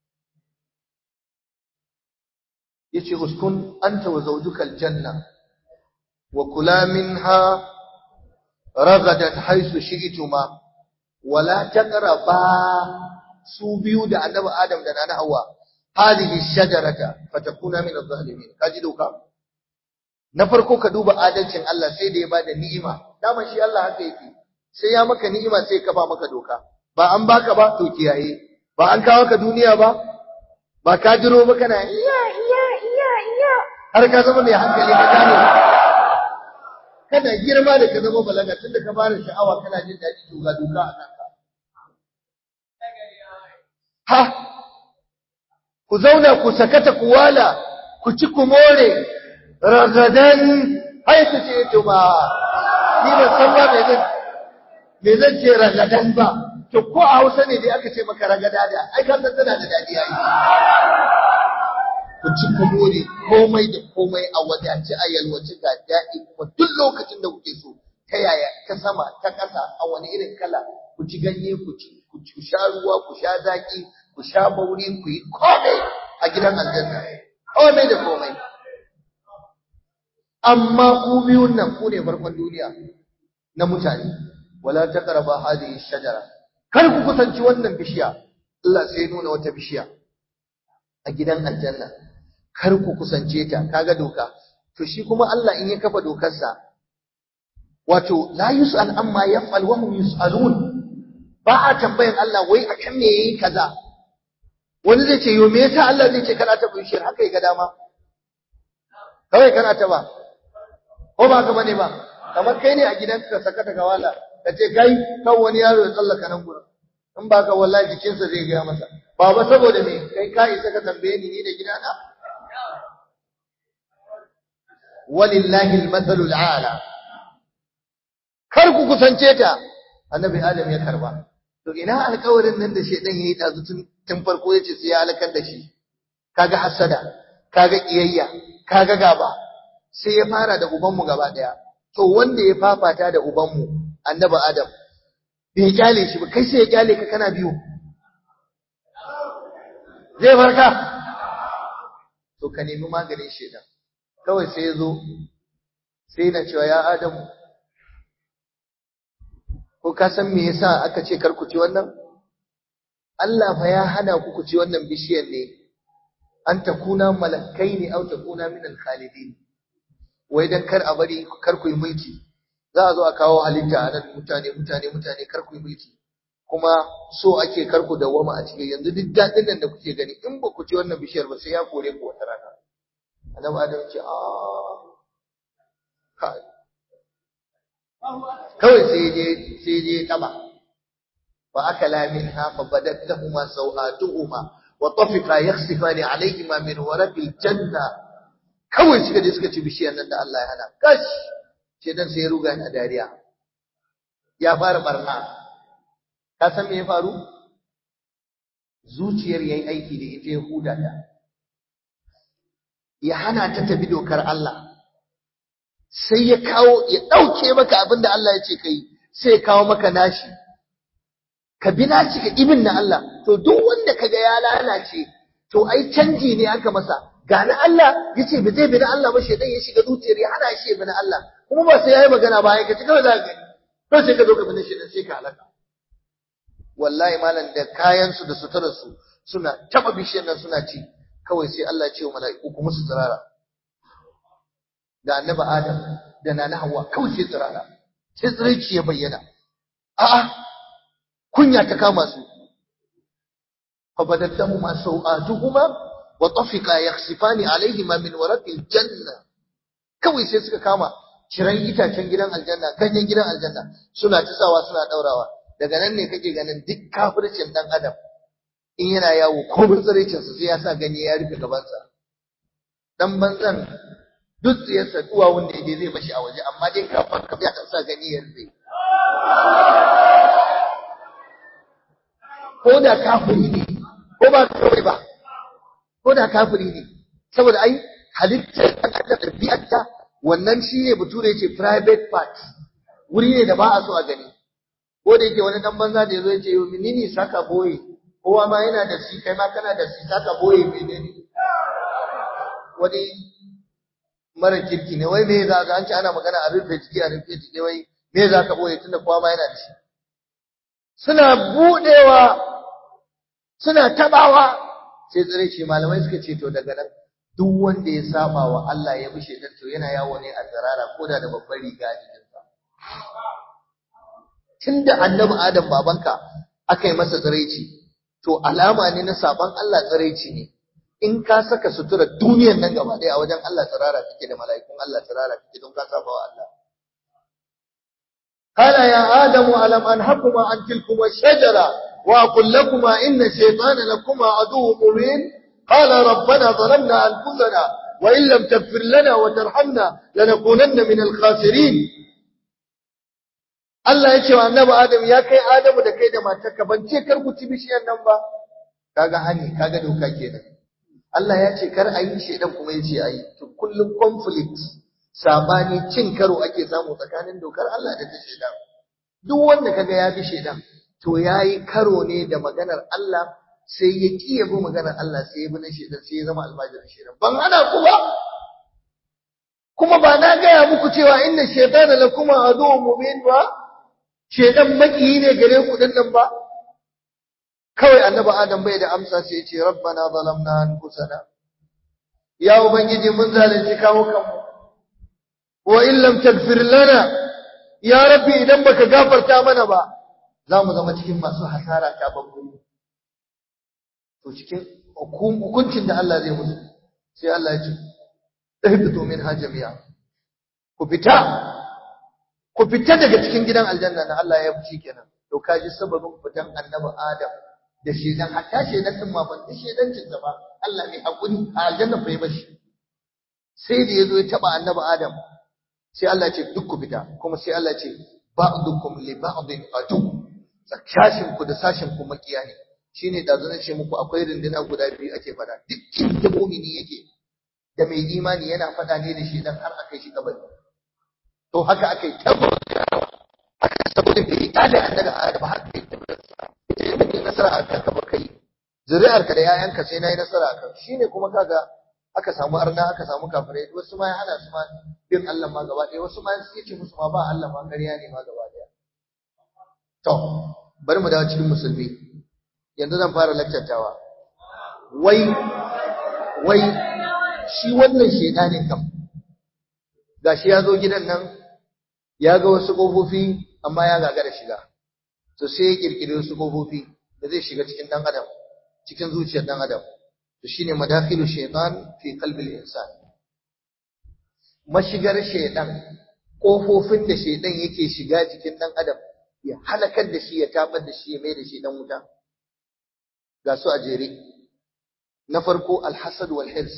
Speaker 1: yace uskun anta wa zawjuka aljanna wa kula minha ragadat haythu shi'tuma wa la taqraba su biyu da annabi Adam da nana Hawwa hadhihi shajarata fatakuna min adh-dhalimin kaji doka na farko ka duba adalcin Allah sai da ya bada ni'ima daman shi Allah haka yake sai ya maka ni'ima sai ka ba maka doka ba an baka ba to kiyaye ba an kawo ka duniya ba ba ka jiro ba kana iya iya iya iya har ka zama mai hankali ka gane kana girma da ka zama balaga tunda ka fara sha'awa kana jin daɗi to ga doka a kanka ha ku zauna ku sakata ku wala ku ci ku more ragadan haitu ce to ba ni ba san ba me zan me zan ce ragadan ba to ko a Hausa ne dai aka ce maka ragada da ai ka san tana da dadi yayi ku ci ku more komai da komai a wadace a yalwace ga daɗi kuma duk lokacin da kuke so ta yaya ta sama ta ƙasa a wani irin kala ku ci ganye ku ci ku sha ruwa ku sha zaki ku sha bauri ku yi komai a gidan aljanna komai da komai amma ku biyun nan ku ne farkon duniya na mutane wala taqrabu hadhihi shajara kar ku kusanci wannan bishiya Allah sai nuna wata bishiya a gidan aljanna kar ku kusance ta kaga doka to shi kuma Allah in ya kafa dokarsa wato la yus'al amma yaf'al wa hum yus'alun ba a tambayan Allah wai akan me yayi kaza wani zai ce yo me yasa Allah zai ce kana ta bishiyar haka ya ga dama kawai kana ta ba ko ba ka bane ba kamar kai ne a gidanka ka saka ta gawala ka ce kai kan wani yaro ya tsallaka nan gurin in ba ka wallahi jikinsa zai gaya masa baba saboda me kai ka isa ka tambaye ni ni da gidana walillahi almathalul a'la kar ku kusance ta annabi adam ya karba to ina alƙawarin nan da shedan yayi dazu tun tun farko yace sai ya halakar da shi kaga hasada kaga kiyayya kaga gaba sai ya fara da ubanmu gaba daya to wanda ya fafata da ubanmu annabi adam bai kyale shi ba kai sai ya kyale ka kana biyu zai farka to ka nemi maganin shedan kawai sai ya zo sai na cewa ya adamu ko ka san me yasa aka ce kar ku ci wannan Allah fa ya hana ku ku ci wannan bishiyar ne an takuna malakai ne au takuna min al-khalidin wai dan kar a bari kar ku yi mulki za a zo a kawo halitta a nan mutane mutane mutane kar ku yi mulki kuma so ake kar ku dawwama a cikin yanzu duk dadin nan da kuke gani in ba ku ci wannan bishiyar ba sai ya kore ku wata rana annabi adam ce a kai kawai sai je sai je taba fa akala minha fa badat lahumu sawatuhuma wa tafiqa yakhsifani alayhima min waraqil janna kawai suka je suka ci bishiyar nan da Allah ya hana kash shedan sai ya ruga ni a dariya ya fara barna ka san me ya faru zuciyar yayi aiki da ita ya huda ta ya hana ta tabi dokar Allah sai ya kawo ya ɗauke maka abin da Allah ya ce ka yi sai ya kawo maka nashi ka bi nashi ka ibin na Allah to duk wanda kaga ya lalace to ai canji ne aka masa ga na Allah ya ce ba zai bi na Allah ba shaidan ya shiga zuciyar ya hana shi ya bi na Allah kuma ba sai ya yi magana ba ya kaci kawai za ka gani to sai ka zo ka bane shedan sai ka halaka wallahi malam da kayan su da suturar su suna taba bishiyar nan suna ci kawai sai Allah ya ce wa mala'iku ku musu tsirara da annabi Adam da nana Hawwa kawai sai tsirara sai tsiraici ya bayyana a'a kunya ta kama su fa badattahuma sawatuhuma wa tafiqa yakhsifani alaihima min waraqil janna kawai sai suka kama ciran itacen gidan aljanna ganyen gidan aljanna suna tisawa suna daurawa daga nan ne kake ganin duk kafircin dan adam in yana yawo ko tsiraicin sa sai ya sa ganye ya rufe gabansa dan banzan duk tsiyarsa duwa wanda yaje zai bashi a waje amma dai kafin ka ya sa ganye ya rufe ko da kafiri ne ko ba kawai ba ko da kafiri ne saboda ai halittar da ɗabi'arta wannan shi ne bature ya ce private part wuri ne da ba a so a gani ko da yake wani dan banza da yazo ya ce yo menene saka boye kowa ma yana da shi kai ma kana da shi saka boye menene wani mara kirki ne wai me za ka an ce ana magana a rufe jiki a rufe jiki wai me za ka boye tunda kowa ma yana da shi suna budewa suna tabawa sai tsire shi malamai suka ce to daga nan duk wanda ya saba wa Allah ya bishe dan to yana yawo ne a tsirara ko da da babbar riga a jikinsa tunda annabi Adam babanka aka yi masa tsiraici to alama ne na saban Allah tsiraici ne in ka saka sutura duniyar nan gaba ɗaya a wajen Allah tsirara kake da mala'ikun Allah tsirara kake don ka saba wa Allah قال يا آدم ألم أنهكما عن تلكما الشجرة وأقول لكما إن الشيطان لكما عدو مبين قال ربنا ظلمنا أنفسنا وإن لم تغفر لنا وترحمنا لنكونن من الخاسرين Allah ya ce wa annabi Adam ya kai Adamu da kai da matarka ban ce kar ku ci bishiyar nan ba kaga hani kaga doka kenan Allah ya ce kar ayi shedan kuma ya ce ayi to kullum conflict sabani cin karo ake samu tsakanin dokar Allah da ta shedan duk wanda kaga ya bi shedan to yayi karo ne da maganar Allah sai ya ki ya bi maganar Allah sai ya bi na shedan sai ya zama almajirin shedan ban hana ku ba kuma ba na gaya muku cewa inna shaytana lakum aduwwun mubin ba shedan makiyi ne gare ku din nan ba kawai annabi adam bai da amsa sai ya ce rabbana zalamna anfusana ya ubangiji mun zalunci kawo kanmu wa in lam taghfir lana ya rabbi idan baka gafarta mana ba za mu zama cikin masu hasara ta babbu to cikin hukuncin da Allah zai musu sai Allah ya ce ihbitu minha jami'a ku fita ku fita daga cikin gidan aljanna na Allah ya fushi kenan to kaji sababin fitan annabi Adam da shedan hatta shedan din ma ban da shedancin sa ba Allah mai hakuri a aljanna bai bashi sai da yazo ya taba annabi Adam sai Allah ya ce duk ku fita kuma sai Allah ya ce ba'dukum li ba'din adu sashin ku da sashin ku makiya ne shine da zan ce muku akwai rinduna guda biyu ake fada duk inda mu'mini yake da mai imani yana fada ne da shedan har akai shi kabari to haka aka yi tabbatawa aka saboda bai tada annabi Adam har bai tabbata ita ne mai nasara a kanka ba kai zuri'arka da yayanka sai nayi nasara a kan shine kuma kaga aka samu arna aka samu kafirai wasu ma ya hana su ma bin Allah ma gaba ɗaya wasu ma su ce musu ma ba Allah ma ƙarya ne ma gaba ɗaya to bari mu dawo cikin musulmi yanzu zan fara lakcantawa wai wai shi wannan shedanin kam gashi ya zo gidan nan ya ga wasu ƙofofi amma ya gagara shiga to sai ya kirkiri wasu ƙofofi da zai shiga cikin ɗan adam cikin zuciyar ɗan adam to shine madakhilu shaytan fi qalbil insan mashigar shaytan ƙofofin da shaytan yake shiga cikin ɗan adam ya halakar da shi ya tabar da shi ya mai da shi ɗan wuta ga su a jere na farko alhasad wal hirs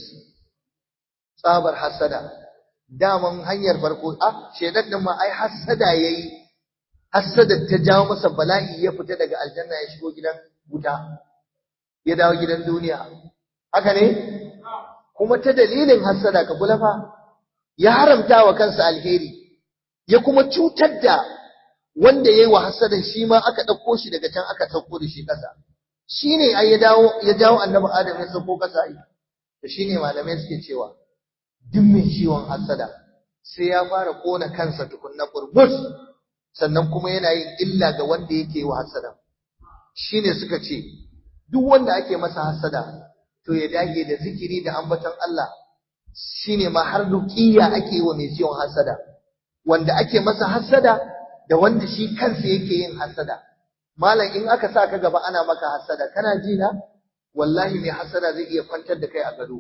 Speaker 1: tsabar hasada daman hanyar farko a shedan din ma ai hasada yayi hasada ta jawo masa bala'i ya fita daga aljanna ya shigo gidan wuta ya dawo gidan duniya haka ne kuma ta dalilin hasada ka kula fa ya haramta wa kansa alheri ya kuma cutar da wanda yayi wa hasadan shi ma aka dauko shi daga can aka sauko da shi kasa shine ai ya dawo ya jawo annabi adam ya sauko kasa ai to shine malamai suke cewa duk mai ciwon hasada sai ya fara kona kansa tukunna burbus sannan kuma yana yin illa ga wanda yake yi wa hasada shine suka ce duk wanda ake masa hasada to ya dage da zikiri da ambaton Allah shine ma har ruqiya ake yi wa mai ciwon hasada wanda ake masa hasada da wanda shi kansa yake yin hasada malam in aka sa ka gaba ana maka hasada kana ji na wallahi mai hasada zai iya kwantar da kai a gado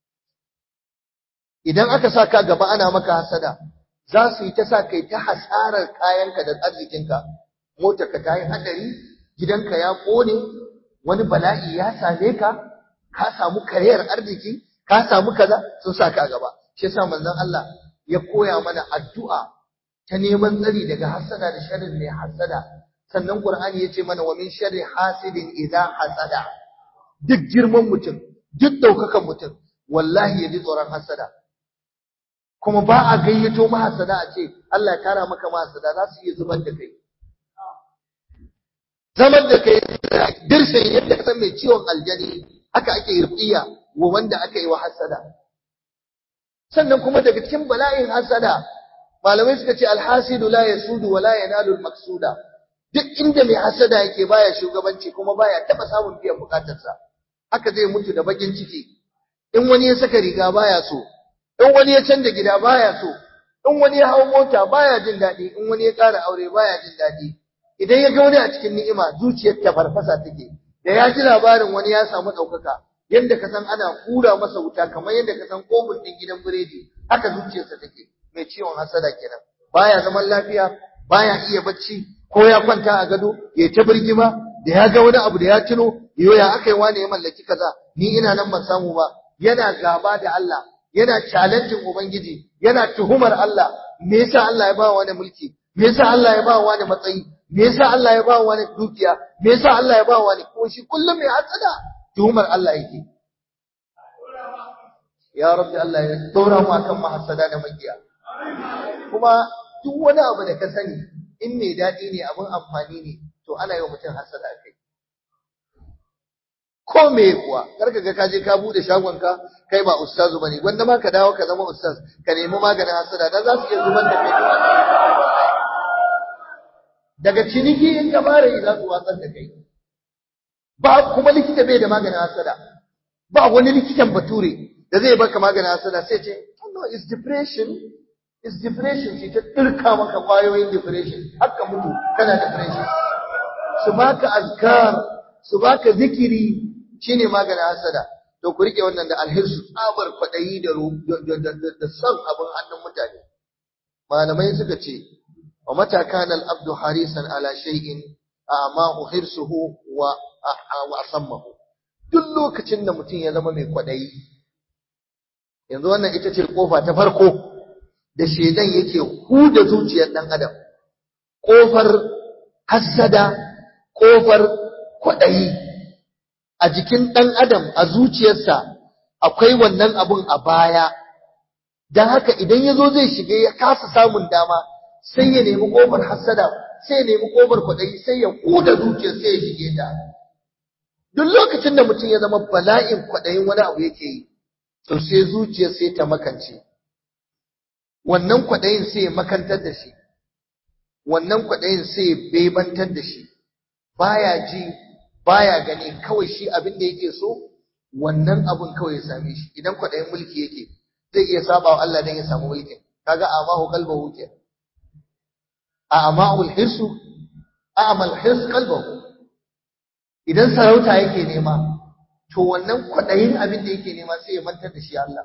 Speaker 1: idan aka sa ka gaba ana maka hasada za su yi ta sa kai ta hasarar kayanka da arzikinka motarka ta yi hadari gidanka ya kone wani bala'i ya same ka ka samu kariyar arziki ka samu kaza sun sa ka gaba shi yasa manzon Allah ya koya mana addu'a ta neman tsari daga hasada da sharrin mai hasada sannan Qur'ani yace mana wa min sharri hasidin idza hasada duk girman mutum duk daukakan mutum wallahi ya ji tsoron hasada kuma ba a gayyato mahasada a ce Allah ya kara maka mahasada za su iya zubar da kai zaman da kai dirshin yadda ka san mai ciwon aljani haka ake ruqiya wa wanda aka yi wa hasada sannan kuma daga cikin bala'in hasada malamai suka ce alhasidu la yasudu wa la yanalu almaqsuda duk inda mai hasada yake baya shugabanci kuma baya taba samun biyan bukatarsa haka zai mutu da bakin ciki in wani ya saka riga baya so in wani ya canza gida baya so in wani ya hau mota baya jin daɗi in wani ya ƙara aure baya jin daɗi idan ya ga wani a cikin ni'ima zuciyar ta farfasa take da ya ji labarin wani ya samu ɗaukaka yadda ka san ana hura masa wuta kamar yadda ka san kofin ɗin gidan biredi haka zuciyarsa take mai ciwon hasada kenan baya zaman lafiya baya iya bacci ko ya kwanta a gado ya ta birgima da ya ga wani abu da ya tuno yo ya aka yi wani ya mallaki kaza ni ina nan ban samu ba yana gaba da Allah yana challenging ubangiji yana tuhumar Allah me yasa Allah ya ba wani mulki me yasa Allah ya ba wani matsayi me yasa Allah ya ba wani dukiya me yasa Allah ya ba wani ko shi kullum mai hasada tuhumar Allah yake ya rabbi Allah ya dora mu akan mahasada da makiya kuma duk wani abu da ka sani in mai daɗi ne abin amfani ne to ana yi wa mutum hasada kai ko me kuwa karka ga kaje ka bude shagon ka kai ba ustazu bane wanda ma ka dawo ka zama ustaz ka nemi maganin hasada dan za su iya zubar da kai daga ciniki in ka fara yi za su watsar da kai ba kuma likita bai da maganin hasada ba wani likitan bature da zai baka maganin hasada sai ce oh no it's depression it's depression sai ta dirka maka kwayoyin depression haka mutu kana depression su baka azkar su baka zikiri shine maganin hasada to ku rike wannan da alhirsu tsabar kwadayi da da san abin hannun mutane malamai suka ce wa mata kana al-abdu harisan ala shay'in amma hirsuhu wa wa asammahu duk lokacin da mutum ya zama mai kwadayi yanzu wannan ita ce kofa ta farko da shedan yake huda zuciyar dan adam kofar hasada kofar kwadayi a jikin ɗan adam a zuciyarsa akwai wannan abun a baya don haka idan ya zo zai shiga ya kasa samun dama sai ya nemi ƙofar hassada sai ya nemi ƙofar kwaɗayi sai ya ƙuda zuciyar sai ya shige ta duk lokacin da mutum ya zama bala'in kwaɗayin wani abu yake yi to sai zuciyar sai ta makance wannan kwaɗayin sai ya makantar da shi wannan kwaɗayin sai ya bebantar da shi baya ji baya gani kawai shi abin da yake so wannan abun kawai ya same shi idan kwaɗayin mulki yake zai iya saba wa Allah dan ya samu mulkin kaga amahu qalbahu ke a amahu hirsu a'mal hirs qalbahu idan sarauta yake nema to wannan kwaɗayin abin da yake nema sai ya mantar da shi Allah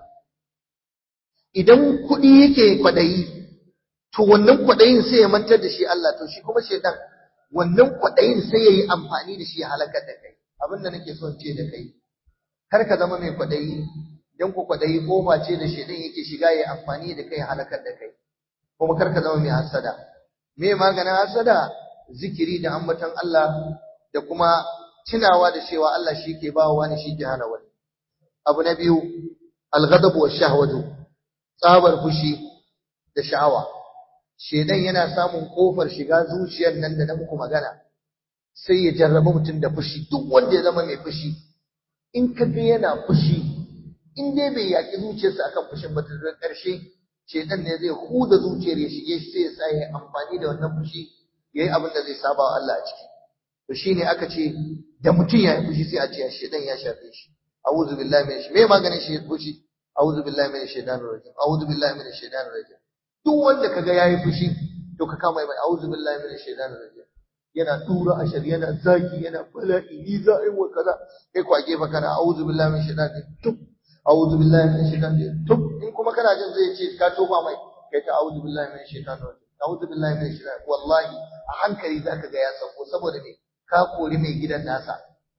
Speaker 1: idan kuɗi yake kwaɗayi to wannan kwaɗayin sai ya mantar da shi Allah to shi kuma shedan wannan kwaɗayin sai ya yi amfani da shi ya halakar da kai abin da nake son ce da kai kar ka zama mai kwaɗayi don ku kwaɗayi ƙofa ce da shaidan yake shiga ya amfani da kai ya halakar da kai kuma kar ka zama mai hasada me maganin hasada zikiri da ambaton Allah da kuma tunawa da cewa Allah shi ke bawa wani shi ke hana wani abu na biyu alghadabu wa shahwatu tsabar fushi da sha'awa shedan yana samun kofar shiga zuciyar nan da na muku magana sai ya jarraba mutum da fushi duk wanda ya zama mai fushi in ka ga yana fushi in dai bai yaki zuciyarsa akan fushin ba ta ƙarshe shedan ne zai huda zuciyar ya shige shi sai ya sa ya amfani da wannan fushi yayi abin da zai saba wa Allah a ciki to shine aka ce da mutum ya yi fushi sai a ce shedan ya shafe shi a'udhu billahi minash me maganin shi fushi a'udhu billahi minash shaitanir rajim a'udhu billahi minash shaitanir rajim duk wanda kaga yayi fushi to ka kama mai a'udhu billahi minash shaitanir rajim yana tura ashar yana zaki yana bala'i ni za a yi wa kaza kai kwa gefe kana a'udhu billahi minash shaitanir rajim tub a'udhu billahi minash shaitanir rajim tub in kuma kana jin zai ce ka tofa mai kai ta a'udhu billahi minash shaitanir rajim a'udhu billahi minash shaitanir wallahi a hankali zaka ga ya sako saboda me ka kori mai gidan nasa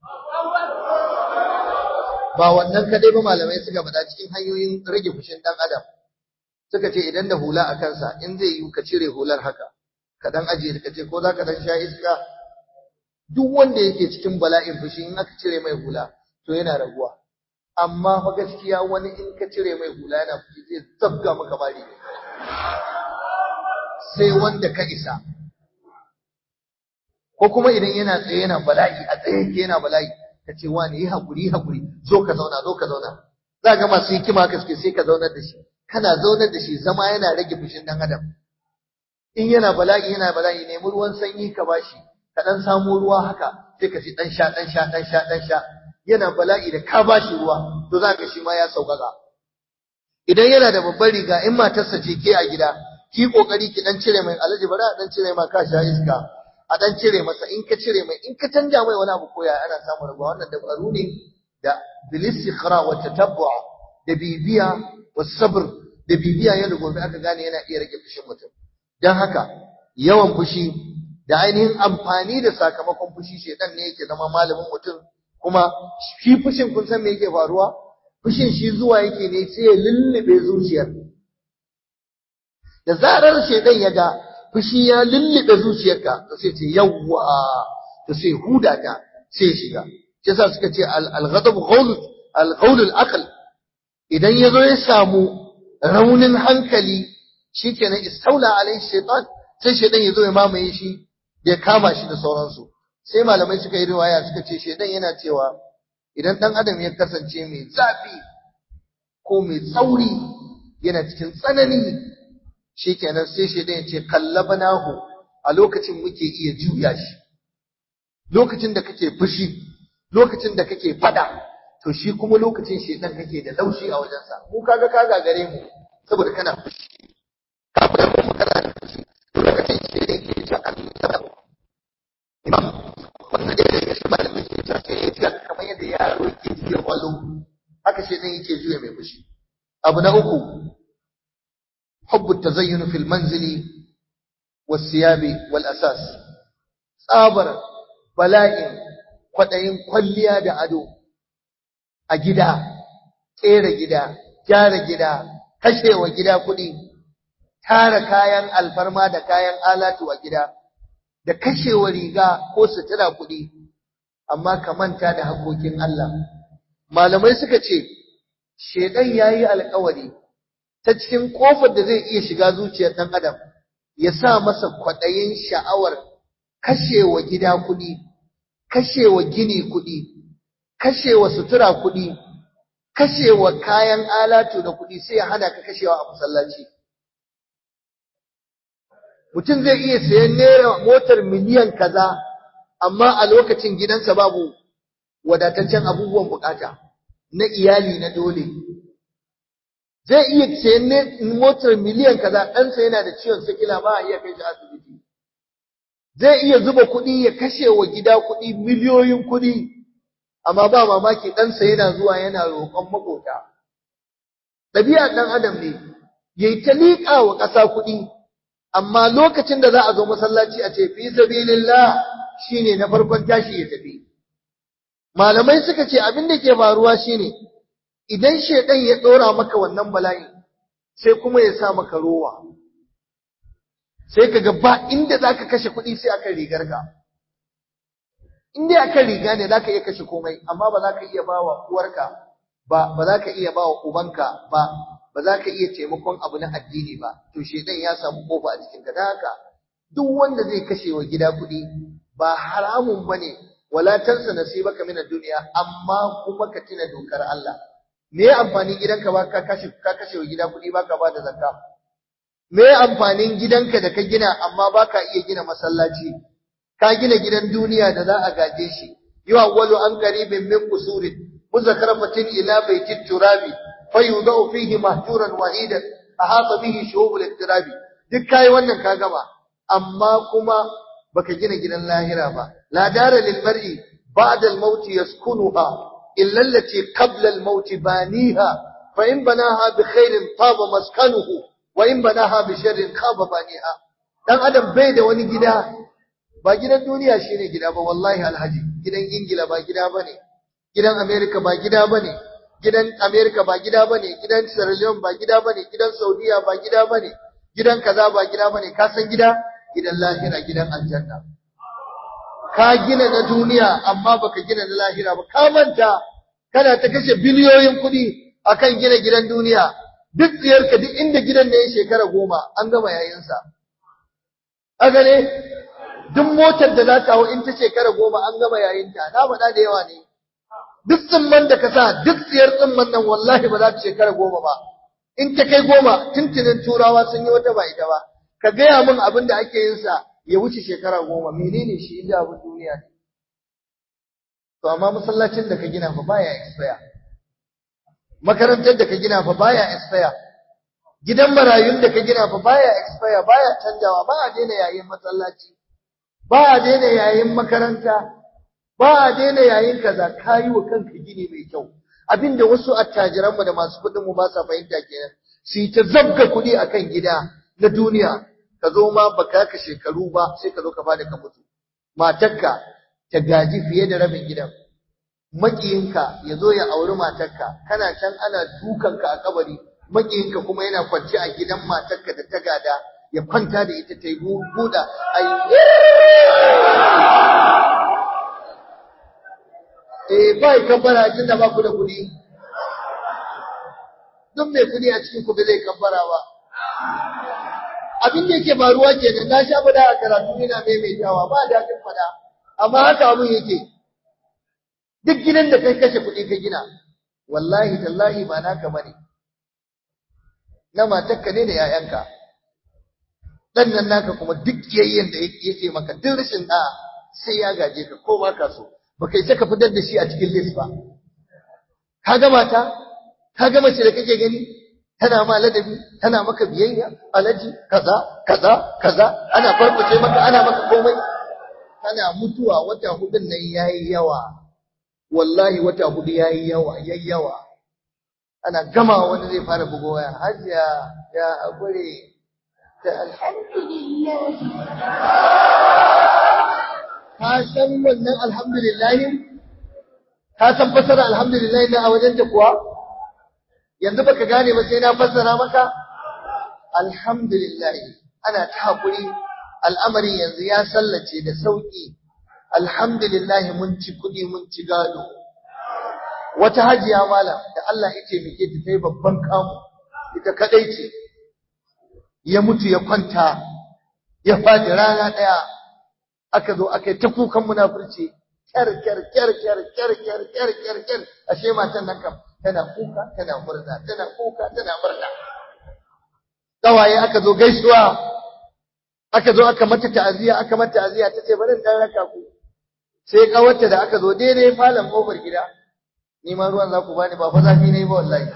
Speaker 1: ba wannan kadai ba malamai suka faɗa cikin hanyoyin rage fushin ɗan adam suka ce idan da hula a kansa in zai yi ka cire hular haka ka dan ajiye ka ce ko za ka dan sha iska duk wanda yake cikin bala'in fushi in aka cire mai hula to yana raguwa amma fa gaskiya wani in ka cire mai hula yana fushi zai zabga maka bari sai wanda ka isa ko kuma idan yana tsaye yana bala'i a tsaye yake yana bala'i ka ce wani yi haƙuri yi haƙuri zo ka zauna zo ka zauna za ga masu hikima ka suke sai ka zaunar da shi kana zaunar da shi zama yana rage fushin ɗan adam in yana bala'i yana bala'i nemi ruwan sanyi ka bashi ka ɗan samu ruwa haka sai ka ci ɗan sha ɗan sha ɗan sha ɗan sha yana bala'i da ka bashi ruwa to za ka shi ma ya sauƙaƙa idan yana da babbar riga in matarsa ce ke a gida ki kokari ki dan cire mai alaji bari a dan cire ma ka sha iska a dan cire masa in ka cire mai in ka canja mai wani abu koya ana samun rabuwa wannan dabaru ne da bilistikhra wa tatabbu'a da bibiya wa sabr da bibiya ya da gobe aka gane yana iya rage fushin mutum dan haka yawan fushi da ainihin amfani da sakamakon fushi shedan ne yake zama malamin mutum kuma shi fushin kun san me yake faruwa fushin shi zuwa yake ne sai ya lullube zuciyar da zarar shedan ya ga fushi ya lullube zuciyarka to sai ce yawwa to sai huda ta sai shiga shi yasa suka ce al-ghadab ghawl al-ghawl al-aql idan yazo ya samu raunin hankali shikenan istaula alai shaytan sai shaytan yazo ya mamaye shi ya kama shi da sauransu sai malamai suka yi riwaya suka ce shaytan yana cewa idan dan adam ya kasance mai zafi ko mai tsauri yana cikin tsanani shikenan sai shaytan ya ce kallabnahu a lokacin muke iya juya shi lokacin da kake fushi lokacin da kake fada to shi kuma lokacin shedan kake da laushi a wajensa mu kaga ka gagare mu saboda kana fushi ka fada mu kana da fushi to lokacin shedan ke ta Allah imam wannan da yake shi malamin ke ta sai ya ga kamar yadda yaro yake juya wallo haka shedan yake juya mai fushi abu na uku حب التزين في المنزل والثياب والأساس tsabar bala'in kwaɗayin kwalliya da ado a gida, ƙera gida, gyara gida, kashewa gida kuɗi, tara kayan alfarma da kayan alatu a gida, da kashewa riga ko sutura kuɗi, amma ka manta da haƙoƙin Allah. Malamai suka ce, Shaiɗan ya yi alkawari ta cikin ƙofar da zai iya shiga zuciyar ɗan Adam, ya sa masa kwaɗayin sha'awar kashewa gida kuɗi, kashewa gini kuɗi, kashewa sutura kuɗi, kashewa kayan alatu da kuɗi sai ya hana ka kashewa a masallaci. Mutum zai iya sayan naira motar miliyan kaza, amma a lokacin gidansa babu wadataccen abubuwan bukata na iyali na dole. Zai iya sayan motar miliyan kaza, ɗansa yana da ciwon sikila ba a iya kai shi asibiti. zai iya zuba kuɗi ya kashe wa gida kuɗi miliyoyin kuɗi amma ba mamaki ɗansa yana zuwa yana roƙon maƙota ɗabi'a ɗan adam ne ya yi ta liƙa wa ƙasa kuɗi amma lokacin da za a zo masallaci a ce fi sabilillah shine na farkon tashi ya tafi malamai suka ce abin da ke faruwa shine idan shedan ya ɗora maka wannan bala'i sai kuma ya sa maka rowa sai ka ga ba inda za ka kashe kuɗi sai akan rigarka. In dai akan riga ne za ka iya kashe komai, amma ba za ka iya ba wa uwarka ba, ba za ka iya ba wa ubanka ba, ba za ka iya taimakon abu na addini ba, to shedan ya samu kofa a cikin da haka duk wanda zai kashe wa gida kuɗi ba haramun ba ne, wala tansa nasibaka min duniya amma kuma ka tuna dokar Allah. Me ya amfani gidanka ba ka kashe ka kashe wa gida kuɗi ba ka ba da zakka? me amfanin gidanka da ka gina amma baka iya gina masallaci ka gina gidan duniya da za a gaje shi yuwawwalu an qaribin min qusurin muzakkaratin ila baitit turabi fayudau fihi mahjuran wahidan ahata bihi shuhubul iktirabi duk kai wannan ka gama amma kuma baka gina gidan lahira ba la dara lil mar'i ba'da al maut yaskunuha illa allati qabla al maut baniha fa in banaha bi khairin taba maskanuhu wa in banaha bi sharrin khaba baniha dan adam bai da wani gida ba gidan duniya shine gida ba wallahi alhaji gidan ingila ba gida bane gidan america ba gida bane gidan america ba gida bane gidan sierra leone ba gida bane gidan saudiya ba gida bane gidan kaza ba gida bane ka san gida gidan lahira gidan aljanna ka gina na duniya amma baka gina na lahira ba ka manta kana ta kashe biliyoyin kuɗi akan gina gidan duniya duk tsiyarka duk inda gidan ne ya shekara goma an gama yayinsa haka ne duk motar da za ta hau in ta shekara goma an gama yayinta na faɗa da yawa ne duk tsimman da ka sa duk tsiyar tsimman nan wallahi ba za ta shekara goma ba in ta kai goma tuntunin turawa sun yi wata ba ita ba ka gaya min abin da ake yin sa ya wuce shekara goma menene shi inda abin duniya ne to amma masallacin da ka gina fa baya expire makarantar da ka gina fa baya expire gidan marayun da ka gina fa baya expire baya canjawa ba a daina yayin masallaci ba a daina yayin makaranta ba a daina yayin kaza kayi wa kanka gini mai kyau abinda wasu attajiranmu da masu kuɗin mu ba sa fahimta kenan su yi ta zabga kuɗi akan gida na duniya ka zo ma baka ka shekaru ba sai ka zo ka fada ka mutu matarka ta gaji fiye da rabin gidan makiyinka ya zo ya auri matarka kana can ana dukanka a kabari makiyinka kuma yana kwance a gidan matarka da ta gada ya kwanta da ita ta yi buɗa ai eh bai kabbara tun da ba ku da kuɗi duk mai kuɗi a cikin ku ba zai kabbara ba abin da yake faruwa kenan na sha fada a karatu ina maimaitawa ba daɗin fada amma haka abin yake duk gidan da kai kashe kuɗi ka gina wallahi tallahi ba naka bane na matarka ne da 'ya'yanka dan nan naka kuma duk kiyayyen da yake maka duk rashin da sai ya gaje ka ko ba ka so baka isa ka fitar da shi a cikin list ba ka ga mata ka ga mace da kake gani tana ma ladabi tana maka biyayya alaji kaza kaza kaza ana farkuce maka ana maka komai kana mutuwa wata hudun nan yayi yawa wallahi wata hudu yayi yawa yayi yawa ana gama wani zai fara bugo waya hajiya ya hakuri ta alhamdulillah ka san wannan alhamdulillah ka san fasara alhamdulillah na a wajen ta kuwa yanzu baka gane ba sai na fassara maka alhamdulillah ana ta hakuri al'amari yanzu ya sallace da sauki alhamdulillah mun ci kudi mun ci gado wata hajiya malam da Allah ya taimake ta tai babban kamu ita kadai ce ya mutu ya kwanta ya fadi rana daya aka zo aka yi ta kukan munafurci kyar kyar kyar kyar kyar kyar kyar kyar kyar ashe matan nan kam tana kuka tana murna tana kuka tana murna kawaye aka zo gaisuwa aka zo aka mata ta'aziya aka mata ta'aziya tace bari in dan raka ku sai kawarta da aka zo daidai falon kofar gida ni ma ruwan za ku bani ba fa zafi ne ba wallahi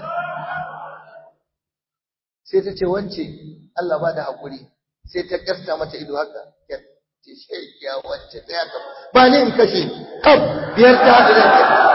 Speaker 1: sai ta ce wance Allah ba da hakuri sai ta kasta mata ido haka ce shi ya wance ta haka ba ni in kashe kaf biyar ta hada da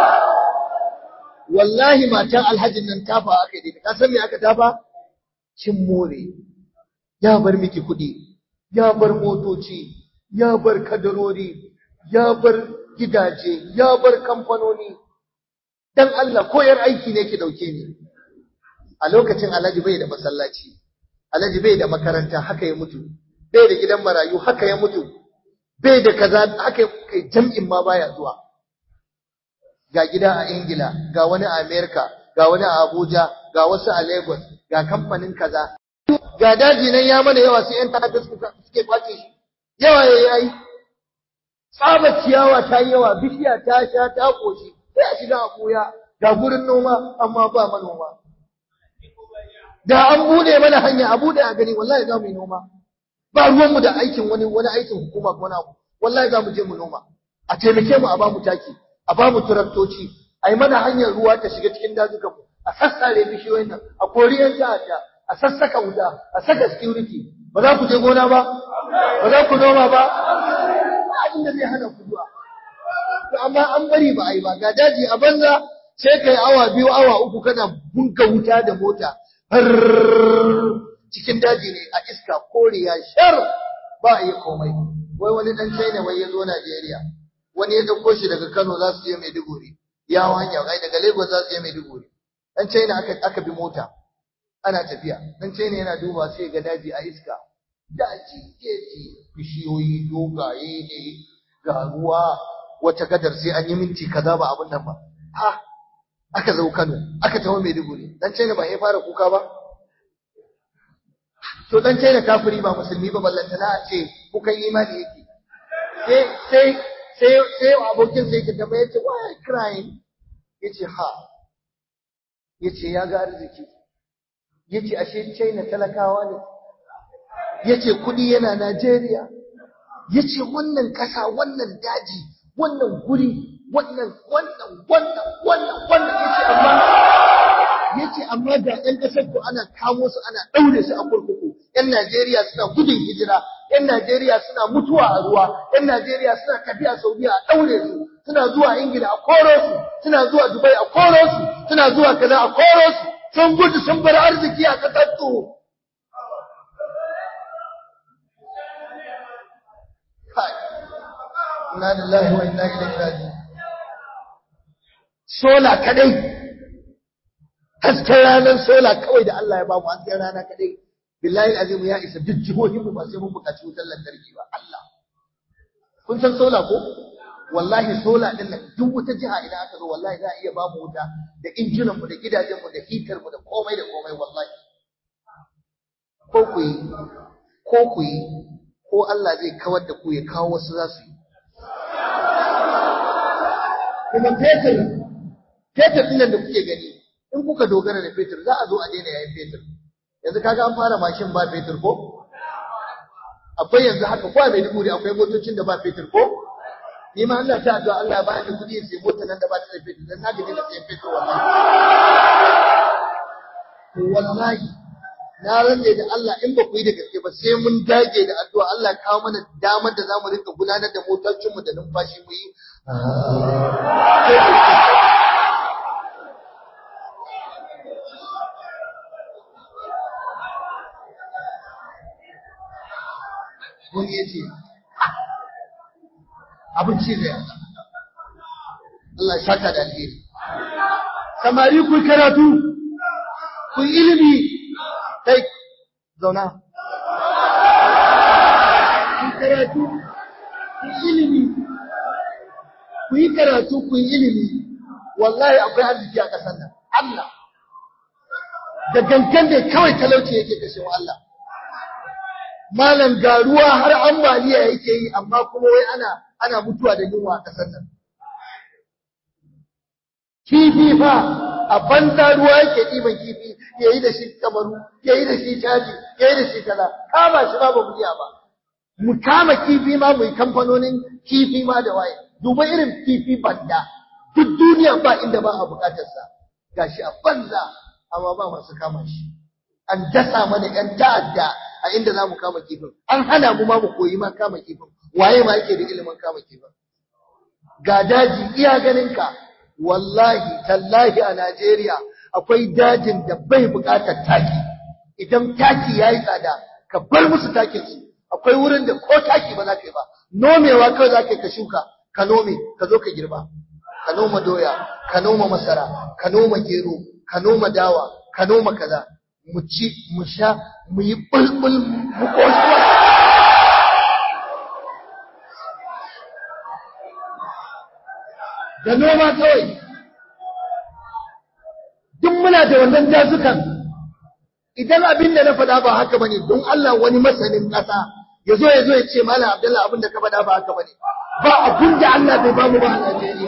Speaker 1: wallahi matan alhajin nan tafa aka yi ka san me aka tafa kin more ya bar miki kuɗi ya bar motoci ya bar kadarori ya bar gidaje ya bar kamfanoni dan Allah koyar aiki ne ki dauke ni a lokacin Alhaji bai da masallaci Alhaji bai da makaranta haka ya mutu bai da gidan marayu haka ya mutu bai da kaza haka kai jam'in ma baya zuwa ga gida a Ingila ga wani a America ga wani a Abuja ga wasu a Lagos ga kamfanin kaza ga daji nan ya mana yawa sai yan ta'adda suke kwace shi yawa yayi tsaba ciyawa ta yi yawa bishiya ta sha ta koshi sai a shiga a koya ga gurin noma amma ba manoma da an bude mana hanya a bude a gani wallahi za mu yi noma ba ruwanmu da aikin wani wani aikin hukuma ko wani abu wallahi za mu je mu noma a taimake mu a ba mu taki a ba mu turaktoci a yi mana hanyar ruwa ta shiga cikin dazukan mu a sassare bishiyoyin nan a kori yan ta'adda a sassaka wuta a saka security ba za ku je gona ba ba za ku noma ba ba abin da zai hana ku zuwa to amma an bari ba a yi ba ga daji a banza sai kai awa biyu awa uku kana bunka wuta da mota har cikin daji ne a iska koriya shar ba a yi komai wai wani dan China wai ya zo Najeriya wani ya dauko shi daga Kano za su je Maiduguri ya hanya ai daga Lagos za su je Maiduguri dan China aka aka bi mota ana tafiya dan China yana duba sai ga daji a iska daji keji bishiyoyi dogaye ne ga ruwa wata gadar sai an yi minti kaza ba abin nan ba ha aka zo Kano aka tawo Maiduguri dan China ba ya fara kuka ba to dan China kafiri ba musulmi ba ballanta na ce kukan imani yake sai sai sai sai abokin sai ke tambaya yace why are you crying yace ha yace ya ga arziki yace ashe China talakawa ne yace kudi yana Najeriya yace wannan kasa wannan daji wannan guri wannan wannan wannan wannan wannan yace amma yace amma da ɗan ƙasar ku ana kamo su ana ɗaure su a kurkuku ƴan Najeriya suna gudun hijira ƴan Najeriya suna mutuwa a ruwa ƴan Najeriya suna tafiya Saudiya a ɗaure su suna zuwa Ingila a koro su suna zuwa Dubai a koro su suna zuwa kaza a koro su sun gudu sun bar arziki a ƙasar su Inna lillahi wa inna ilaihi raji'un sola kadai hasken ranar sola kawai da Allah ya bamu hasken rana kadai billahi azim ya isa duk jihohin mu ba sai mun buƙaci wutar lantarki ba Allah kun san sola ko wallahi sola din nan duk wata jiha idan aka zo wallahi za a iya bamu wuta da injinan mu da gidajen mu da hitar mu da komai da komai wallahi ko ku yi ko ku yi ko Allah zai kawar da ku ya kawo wasu za su yi kuma fetur fetur ɗin nan da kuke gani in kuka dogara da fetur za a zo a daina yayin fetur yanzu kaga an fara mashin ba fetur ko akwai yanzu haka ko a Maiduguri akwai motocin da ba fetur ko ni ma Allah ta addu'a Allah ya ba ni kuɗi sai mota nan da ba ta da fetur dan na gaji da sayan fetur wallahi to wallahi na rantse da Allah in ba ku yi da gaske ba sai mun dage da addu'a Allah ya kawo mana damar da zamu rinka gudanar da motocinmu da numfashi mu yi wani ya ce abinci zai yasa Allah ya saka da alheri samari ku karatu ku ilimi kai zauna ku karatu ku ilimi ku yi karatu ku yi ilimi wallahi akwai arziki a ƙasar nan Allah da gangan ne kawai talauci yake kashewa Allah malam ga ruwa har ambaliya yake yi amma kuma wai ana ana mutuwa da yunwa a ƙasar nan kifi fa a banza ruwa yake ɗiban kifi ya yi da shi kamaru ya yi da shi caji ya yi da shi kaza kama shi ba ba mu iya ba mu kama kifi ma mu yi kamfanonin kifi ma da waye duba irin kifi banda duk duniya ba inda ba a bukatarsa gashi a banza amma ba masu kama shi an dasa mana ‘yan ta'adda a inda za mu kama kifin, an hana mu ma mu koyi ma kama kifin, waye ma yake da ilimin kama kifin. Ga daji iya ganinka, wallahi, tallahi a Najeriya akwai dajin da bai buƙatar taki, idan taki ya yi tsada, ka bar musu takinsu, akwai wurin da ko taki ba za ka yi ba, nomewa kawai za ka yi ka shuka, ka nome, ka zo ka girba, ka noma doya, ka noma masara, ka noma gero, ka noma dawa, ka noma kaza, mu ci mu sha mu yi bulbul mu koshi da noma kawai duk muna da wannan dazukan idan abin da na faɗa ba haka bane don Allah wani masanin ƙasa ya zo ya zo ya ce malam Abdullahi abin da ka faɗa ba haka bane ba abin da Allah bai bamu ba a Najeriya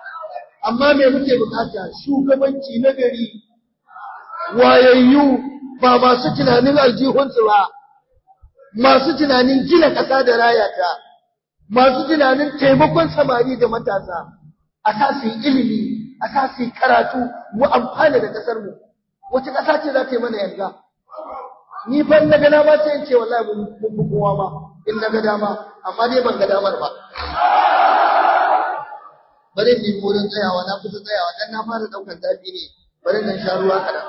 Speaker 1: amma me muke bukata shugabanci na gari wayayyu ba masu tunanin aljihunsu ba masu tunanin gina ƙasa da rayata masu tunanin taimakon samari da matasa a sa su yi ilimi a sa su yi karatu mu amfana da ƙasar mu wace ƙasa ce za ta yi mana yanga ni fa in ga dama sai in ce wallahi mun fi kowa ma in na ga dama amma dai ban ga damar ba bari in wurin tsayawa na kusa tsayawa dan na fara daukar zafi ne bari nan sha ruwa kaɗan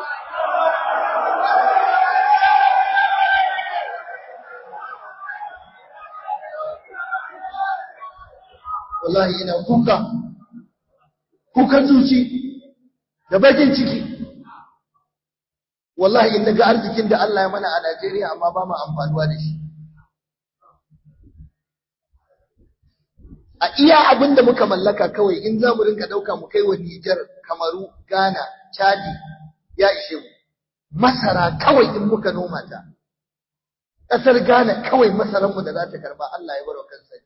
Speaker 1: wallahi ina kuka kukan zuci da bakin ciki wallahi in naga arzikin da Allah ya mana a Najeriya amma ba mu amfanuwa da shi a iya abin da muka mallaka kawai in za mu rinka ɗauka mu kai wa Nijar, Kamaru, Ghana, Chadi ya ishe mu. Masara kawai in muka noma ta. Ƙasar Ghana kawai masaranmu da za ta karba Allah ya baro kansa.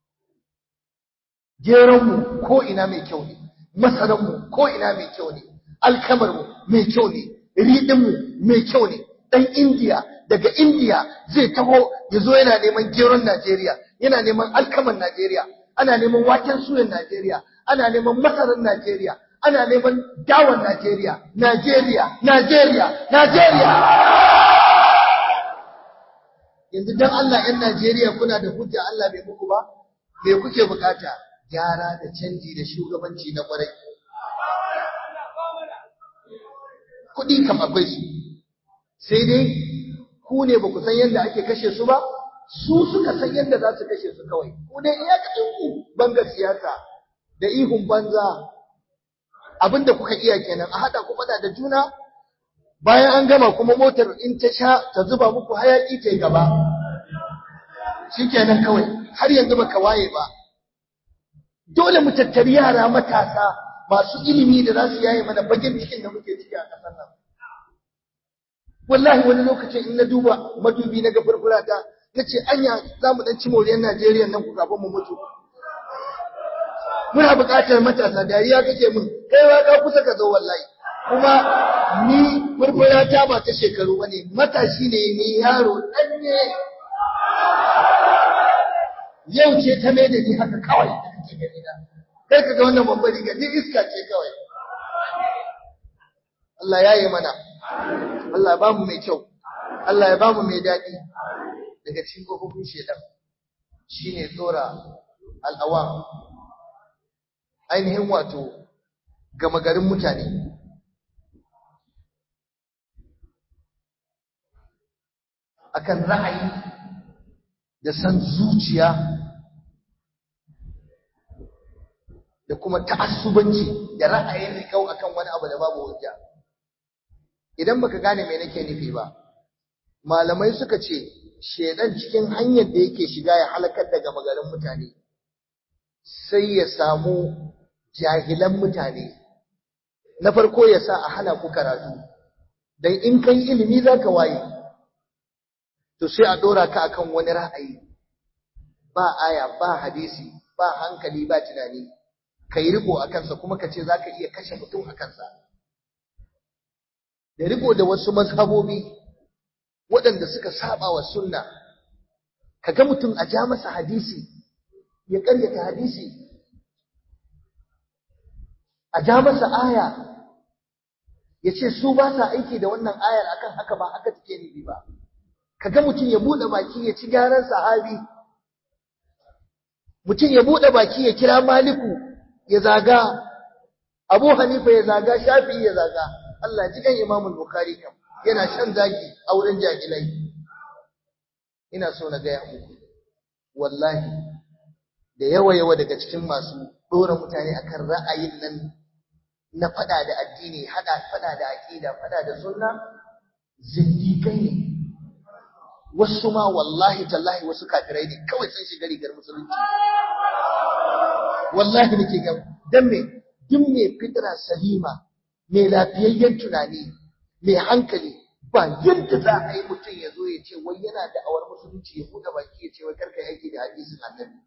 Speaker 1: Geronmu ko ina mai kyau ne, masaranmu ko ina mai kyau ne, alkamarmu mai kyau ne, riɗinmu mai kyau ne. Ɗan Indiya daga Indiya zai taho ya zo yana neman geron Najeriya, yana neman alkaman Najeriya, ana neman waken suyan Najeriya, ana neman masarar Najeriya, ana neman dawan Najeriya, Najeriya, Najeriya, Najeriya. Yanzu dan Allah ‘yan Najeriya kuna da hujja Allah bai muku ba, me kuke bukata? Gyara da canji da shugabanci na kwarai. Kuɗi kam akwai su, sai dai ku ne ba ku san yadda ake kashe su ba, su suka san yadda za su kashe su kawai ku dai iyakacin ku banga siyasa da ihun banza abinda kuka iya kenan a hada ku fada da juna bayan an gama kuma motar in ta sha ta zuba muku hayaki ta yi gaba shikenan kawai har yanzu baka waye ba dole mu tattari yara matasa masu ilimi da za su yaye mana bakin cikin da muke ciki a ƙasar nan wallahi wani lokacin in na duba madubi na ga furfura ta na ce anya za mu ɗan ci moriyar Najeriya nan ku kafin mu mutu. Muna buƙatar matasa dariya kake mun kai wa ka kusa ka zo wallahi. Kuma ni furfura ta ba ta shekaru ba ne matashi ne ni yaro ɗan ne. Yau ce ta mai da ni haka kawai da kake gani na. Kai ka ga wannan babbar riga ni iska ce kawai. Allah ya yi mana. Allah ya ba mu mai kyau. Allah ya ba mu mai daɗi. daga cikin kofofin shedan shine tsora al'awam ainihin wato gama garin mutane akan ra'ayi da san zuciya da kuma ta'assubanci da ra'ayin rikau akan wani abu da babu hujja idan baka gane me nake nufi ba malamai suka ce shedan cikin hanyar da yake shiga ya halakar da gama garin mutane sai ya samu jahilan mutane na farko ya sa a hana ku karatu dan in kai ilimi zaka waye to sai a dora ka akan wani ra'ayi ba aya ba hadisi ba hankali ba tunani kai riko a kansa kuma ka ce zaka iya kashe mutum a kansa da riko da wasu mazhabobi waɗanda suka saba wa sunna kaga mutum a ja masa hadisi ya ƙaryata hadisi a ja masa aya ya ce su ba sa aiki da wannan ayar akan haka ba haka take nufi ba kaga mutum ya buɗe baki ya ci gyaran sahabi mutum ya buɗe baki ya kira maliku ya zaga abu hanifa ya zaga shafi ya zaga Allah ji kan imamul bukhari kam yana shan zaki a wurin jahilai ina so na gaya muku wallahi da yawa yawa daga cikin masu dora mutane akan ra'ayin nan na fada da addini hada fada da aqida fada da sunna zindikai ne wasu ma wallahi tallahi wasu kafirai ne kawai sun shiga rigar musulunci wallahi nake ga dan me duk me fitra salima mai lafiyayyen tunani mai hankali ba yadda za a yi mutum ya zo ya ce wai yana da awar musulunci ya buɗe baki ya ce wai karka yi aiki da hadisin annabi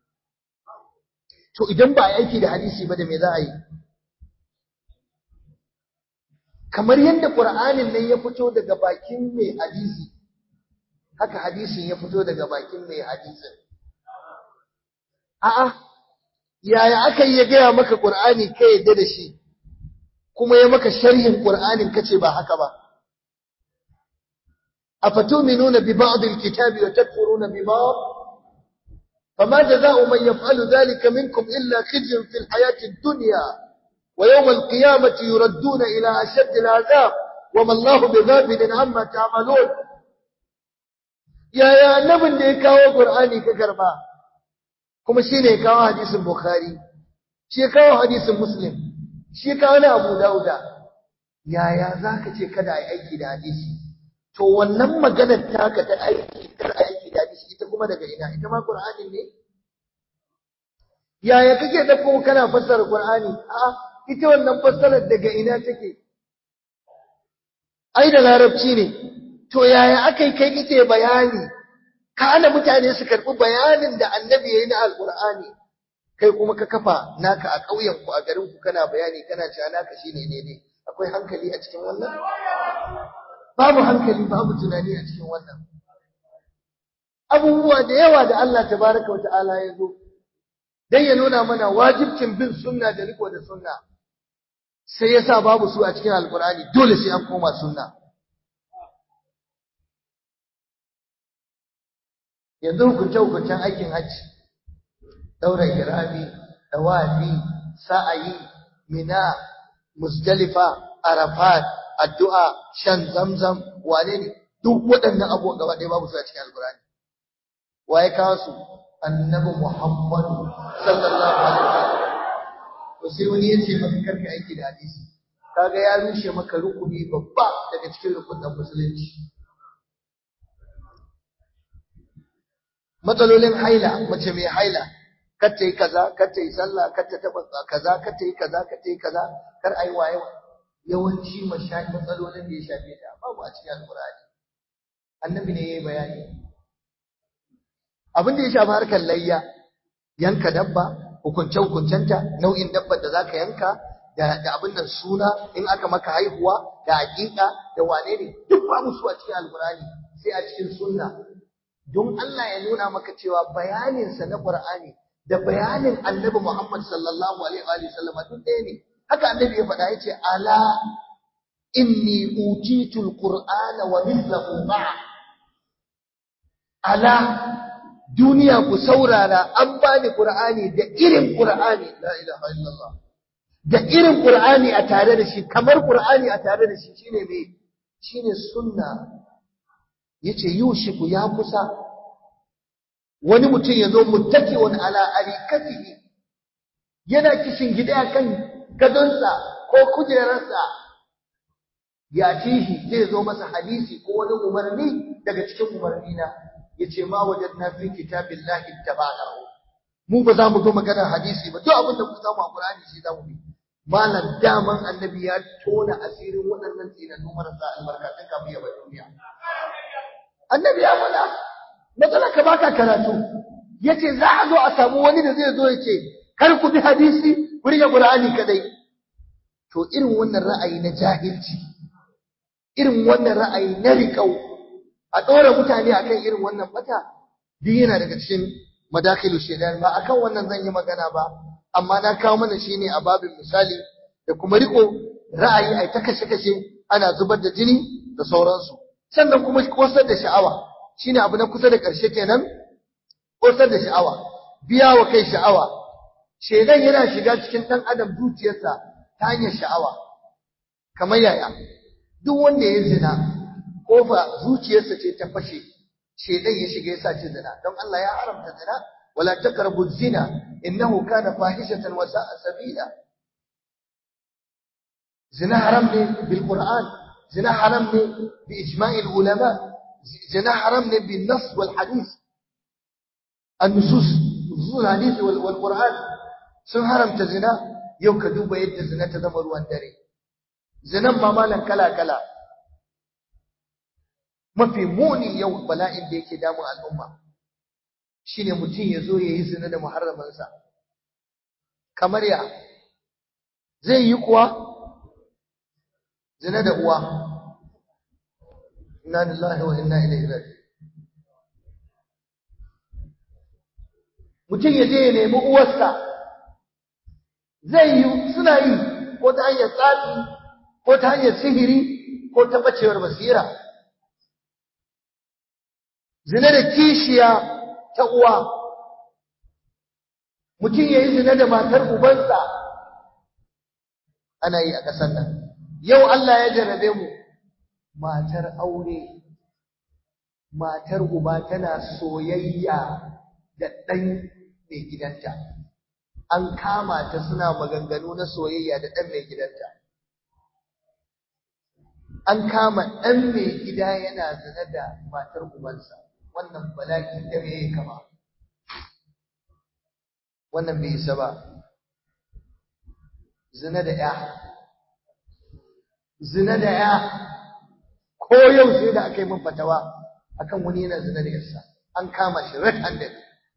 Speaker 1: to idan ba a yi aiki da hadisi ba da me za a yi kamar yadda Qur'anin nan ya fito daga bakin mai hadisi haka hadisin ya fito daga bakin mai hadisin a'a yaya aka yi ya gaya maka Qur'ani ka yadda da shi kuma ya maka sharhin Qur'anin kace ba haka ba afatuminuna bi ba'd al-kitabi wa takfuruna bi ba'd فما جزاء من يفعل ذلك منكم إلا خزي في الحياة الدنيا ويوم القيامة يردون إلى أشد العذاب وما الله بغافل عما تعملون يا يا annabin da ya kawo Qur'ani ka karba kuma shine ya kawo hadisin Bukhari shi ya kawo hadisin Muslim shi ya kawo na Abu Dauda yaya zaka ce kada ai aiki da hadisi to wannan maganar taka ta aiki kar aiki da hadisi ita kuma daga ina ita ma Qur'ani ne yaya kake dauko kana fassara Qur'ani a'a ita wannan fassarar daga ina take ai da larabci ne to yaya akai kai kike bayani ka ana mutane su karbi bayanin da annabi yayi na alqur'ani kai kuma ka kafa naka a ƙauyen ku a garin ku kana bayani kana cewa naka shine ne ne akwai hankali a cikin wannan babu hankali babu tunani a cikin wannan abubuwa da yawa da Allah tabaraka wa ta'ala ya zo dan ya nuna mana wajibcin bin sunna da riko da sunna sai yasa babu su a cikin alkur'ani dole sai an koma sunna yanzu hukunce hukuncen aikin hajji daura kirami dawafi sa'ayi mina musdalifa arafat addu'a shan zamzam wane ne duk waɗannan abubuwan gaba ɗaya babu su a cikin alkur'ani waye kawo su annabi muhammadu sallallahu alaihi wasallam to sai wani ya ce maka karka aiki da hadisi kaga ya rushe maka rukuni babba daga cikin rukunin musulunci matsalolin haila mace mai haila kar ta yi kaza kar ta yi sallah kar ta taba kaza kar ta yi kaza kar ta yi kaza kar ai waye yawanci mashayi matsalolin da ya shafe ta babu a cikin alqur'ani annabi ne yayi bayani abin da ya shafi harkar layya yanka dabba hukunce-hukuncenta nau'in dabbar da zaka yanka da da abin nan suna in aka maka haihuwa da hakika da wane ne duk babu su a cikin alqur'ani sai a cikin sunna don Allah ya nuna maka cewa bayanin sa na qur'ani da bayanin annabi Muhammad sallallahu alaihi wa sallam duk ɗaya ne haka annabi ya faɗa yace ala inni utitul qur'ana wa mithluhu ma'a ala duniya ku saurara an bani Qur'ani da irin Qur'ani la ilaha illallah da irin Qur'ani a tare da shi kamar Qur'ani a tare da shi shine me shine sunna yace yushiku ya kusa wani mutum ya zo muttaki'un ala arikatihi yana kishin gida kan gadonsa ko kujerarsa ya tihi zai zo masa hadisi ko wani umarni daga cikin umarni na yace ma wajadna fi kitabillahi tabanahu mu ba za mu ga maganar hadisi ba duk abin da ku samu a Qur'ani shi za mu bi malam daman annabi ya tona asirin waɗannan tsinannu marasa albarkatun kafin ya bar duniya annabi ya faɗa matsala ka baka karatu yace za a zo a samu wani da zai zo ya ce kar ku bi hadisi ku rike Qur'ani kadai to irin wannan ra'ayi na jahilci irin wannan ra'ayi na riƙau a ɗora mutane akan irin wannan bata duk yana daga cikin madakilu shaidan ba akan wannan zan yi magana ba amma na kawo mana shine a babin misali da kuma riko ra'ayi ai ta kashe kashe ana zubar da jini da sauransu sannan kuma kosar da sha'awa shine abu na kusa da ƙarshe kenan kosar da sha'awa biya wa kai sha'awa shaidan yana shiga cikin ɗan adam zuciyarsa ta hanyar sha'awa kamar yaya duk wanda ya zina kofa zuciyarsa ce ta fashe shedan ya shiga yasa ci zina don Allah ya haramta zina wala taqrabu zina innahu kana fahishatan wa sa'a sabila zina haram ne bil qur'an zina haram ne bi ijma'il ulama zina haram ne bin nas wal hadith النصوص نصوص الحديث والقرآن sun haramta zina yau ka duba yadda zina ta zama ruwan dare zinan ma malan kala kala mafi muni yau bala'in da yake damun al'umma shine mutum ya zo ya yi zina da muharramansa kamar ya zai yi kuwa zina da uwa inna lillahi wa inna ilaihi raji'un mutum ya je ya nemi uwarsa zai yi suna yi ko ta hanyar tsafi ko ta hanyar sihiri ko ta bacewar basira zina da kishiya ta uwa mutum ya yi zina da matar ubansa ana yi a ƙasar nan yau Allah ya jarrabe mu matar aure matar uba tana soyayya da ɗan mai gidanta an kama ta suna maganganu na soyayya da ɗan mai gidanta an kama ɗan mai gida yana zina da matar ubansa wannan bala'i da me kama wannan bai isa ba zina da ya zina da ya ko yau sai da aka yi min fatawa akan wani yana zina da yarsa an kama shi red handed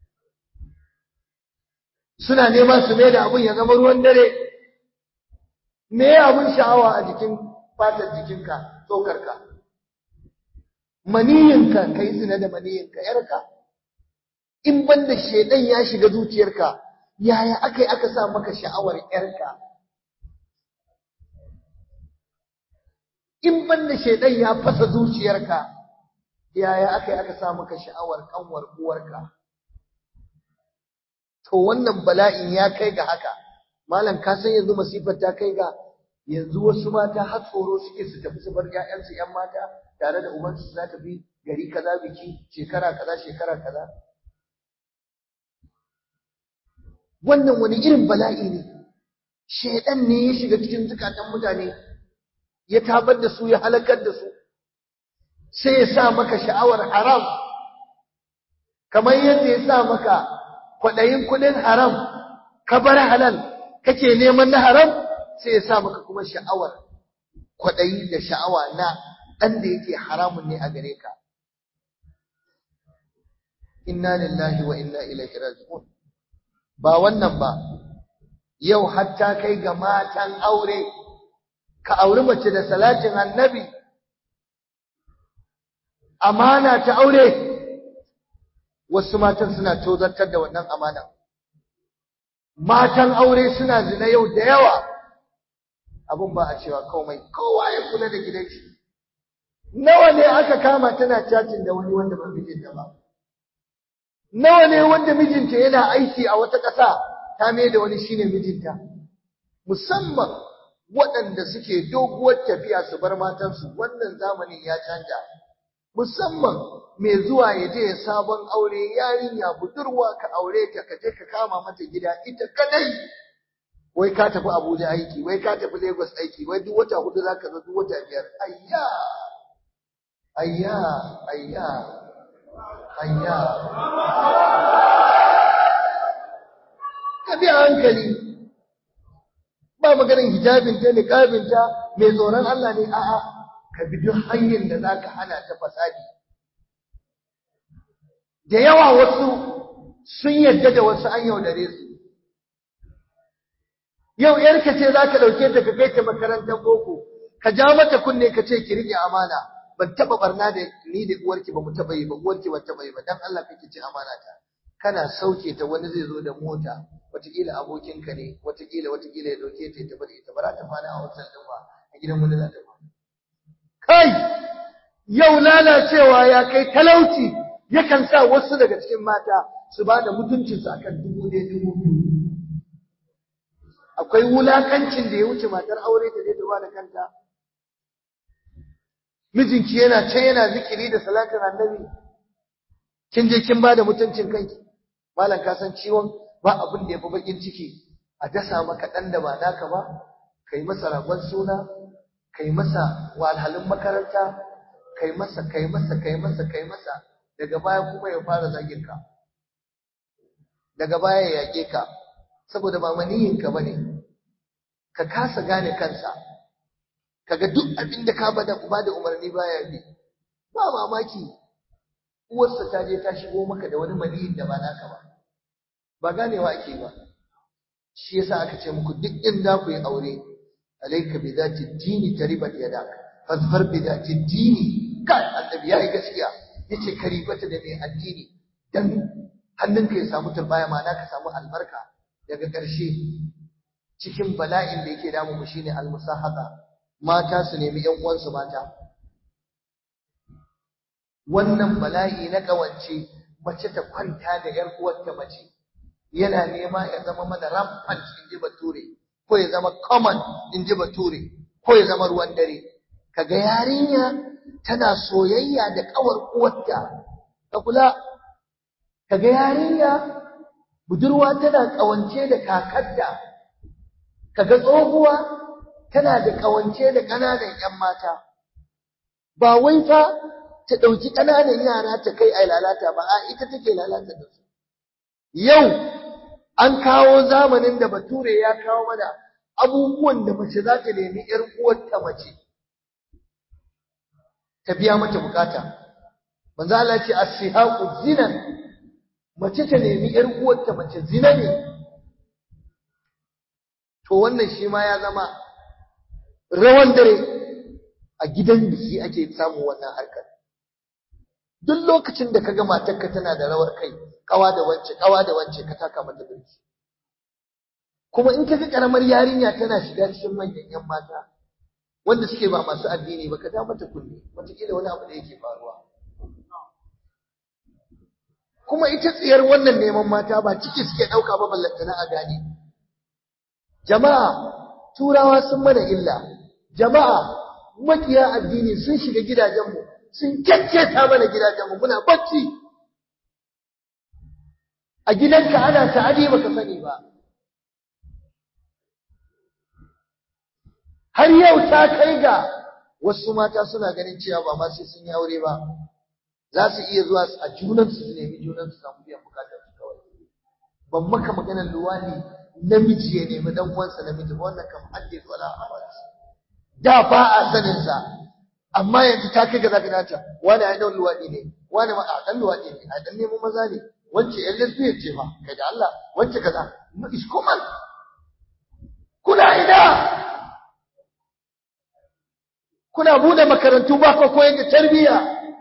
Speaker 1: suna neman su mai da abun ya zama ruwan dare me abun sha'awa a jikin fatar jikinka tsokarka maniyinka kai zina da maniyinka yarka in banda shedan ya shiga zuciyarka yaya akai aka sa maka sha'awar yarka in banda shedan ya fasa zuciyarka yaya akai aka sa maka sha'awar kanwar uwarka to wannan bala'in ya kai ga haka malam ka san yanzu masifar ta kai ga yanzu wasu mata har tsoro suke su tafi su bar ƴaƴansu ƴan mata tare da ubansu su za tafi gari kaza biki shekara kaza shekara kaza wannan wani irin bala'i ne shedan ne ya shiga cikin zukatan mutane ya tabar da su ya halakar da su sai ya sa maka sha'awar haram kamar yadda ya sa maka kwaɗayin kuɗin haram ka bar halal kake neman na haram sai ya sa maka kuma sha'awar kwaɗayi da sha'awa na ɗan da yake haramun ne a gare ka inna lillahi wa inna ilaihi raji'un ba wannan ba yau hatta kai ga matan aure ka auri mace da salatin annabi amana ta aure wasu matan suna tozartar da wannan amana matan aure suna zina yau da yawa abun ba a cewa komai kowa ya kula da gidan shi nawa ne aka kama tana cacin da wani wanda ba mijinta ba nawa ne wanda mijinta yana aiki a wata ƙasa ta mai da wani shine mijinta musamman waɗanda suke doguwar tafiya su bar matansu wannan zamanin ya canja musamman mai zuwa ya je sabon aure yarinya budurwa ka aure ta ka je ka kama mata gida ita kadai wai ka tafi Abuja aiki wai ka tafi Lagos aiki wai duk wata hudu zaka zo duk wata biyar ayya ayya ayya ayya ka bi hankali ba maganin hijabin ta niqabin ta mai tsoron Allah ne a'a ka bi duk hanyar da zaka hana ta fasadi da yawa wasu sun yadda da wasu an yaudare su yau yarka ce zaka dauke ta ka kai ta makarantar boko ka ja mata kunne ka ce ki rike amana ban taba barna da ni da uwarki ba mu taba yi ba uwarki ban taba yi ba dan Allah kake ci amana ta kana sauke ta wani zai zo da mota wataƙila abokinka ne wataƙila wataƙila ya dauke ta ya tafi da ita ba za ta kwana a hotel din ba a gidan wani za ta kwana kai yau lalacewa ya kai talauci yakan sa wasu daga cikin mata su ba da mutuncinsu akan dubu ɗaya dubu biyu akwai wulakancin da ya wuce matar aure ta je ta ba da kanta mijinki yana can yana zikiri da salatin annabi kin je kin ba da mutuncin kanki malam ka san ciwon ba abin da ya fi bakin ciki a dasa maka ɗan da ba naka ba kai masa ragon suna kai masa walhalin makaranta kai masa kai masa kai masa kai masa daga baya kuma ya fara zagin ka daga baya ya yake ka saboda ba maniyin ka bane ka kasa gane kansa kaga duk abin da ka bada ba da umarni baya bi ba mamaki uwarsa ta je ta shigo maka da wani maniyin da ba naka ba ba ganewa ake ba shi yasa aka ce muku duk in za ku yi aure alayka bi dhati dini taribat yadak fasfar bi dhati dini kai annabi yayi gaskiya yace karibata da mai addini dan hannunka ya samu turbaya ma ka samu albarka daga ƙarshe cikin bala'in da yake damu mu shine almusahaba mata su nemi ƴan uwansu mata wannan bala'i na kawance mace ta kwanta da ƴar uwarta mace yana nema ya zama mana rampant in ji bature ko ya zama common in ji bature ko ya zama ruwan dare kaga yarinya tana soyayya da kawar uwarta ka kula kaga yarinya budurwa tana kawance da kakarta kaga tsohuwa tana da kawance da ƙananan ƴan mata ba wai fa ta ɗauki ƙananan yara ta kai ai lalata ba a ita take lalata da su yau an kawo zamanin da bature ya kawo mana abubuwan da mace za ta nemi ƴar uwarta mace ta biya mata bukata manzo Allah ce as-sihaqu zina mace ta nemi ƴar uwarta mace zina ne to wannan shi ma ya zama rawan dare a gidan biki ake samu wannan harkar duk lokacin da kaga matarka tana da rawar kai kawa da wance kawa da wance ka taka mata birki kuma in kaga karamar yarinya tana shiga cikin manyan yan mata wanda suke ba masu addini ba ka da mata kunne wataƙila wani abu da yake faruwa kuma ita tsiyar wannan neman mata ba ciki suke ɗauka ba ballantana a gane jama'a turawa sun mana illa jama'a makiya addini sun shiga gidajenmu sun kyakketa mana gidajenmu muna bacci a gidanka ana ta'adi baka sani ba har yau ta kai ga wasu mata suna ganin cewa ba ma sai sun yi aure ba za su iya zuwa a junansu su nemi junansu samu biyan bukatar su kawai ban maka maganar luwani namiji ya nemi dan uwansa namiji ba wannan kam haddith wala abad da ba a sanin sa amma yanzu ta kai ga zaka nata wani ai dan luwadi ne wani ma a dan luwadi ne a dan neman maza ne wance yan lesbian ce fa kai da Allah wance kaza is common kuna ida kuna bude makarantu ba ko koyar da tarbiyya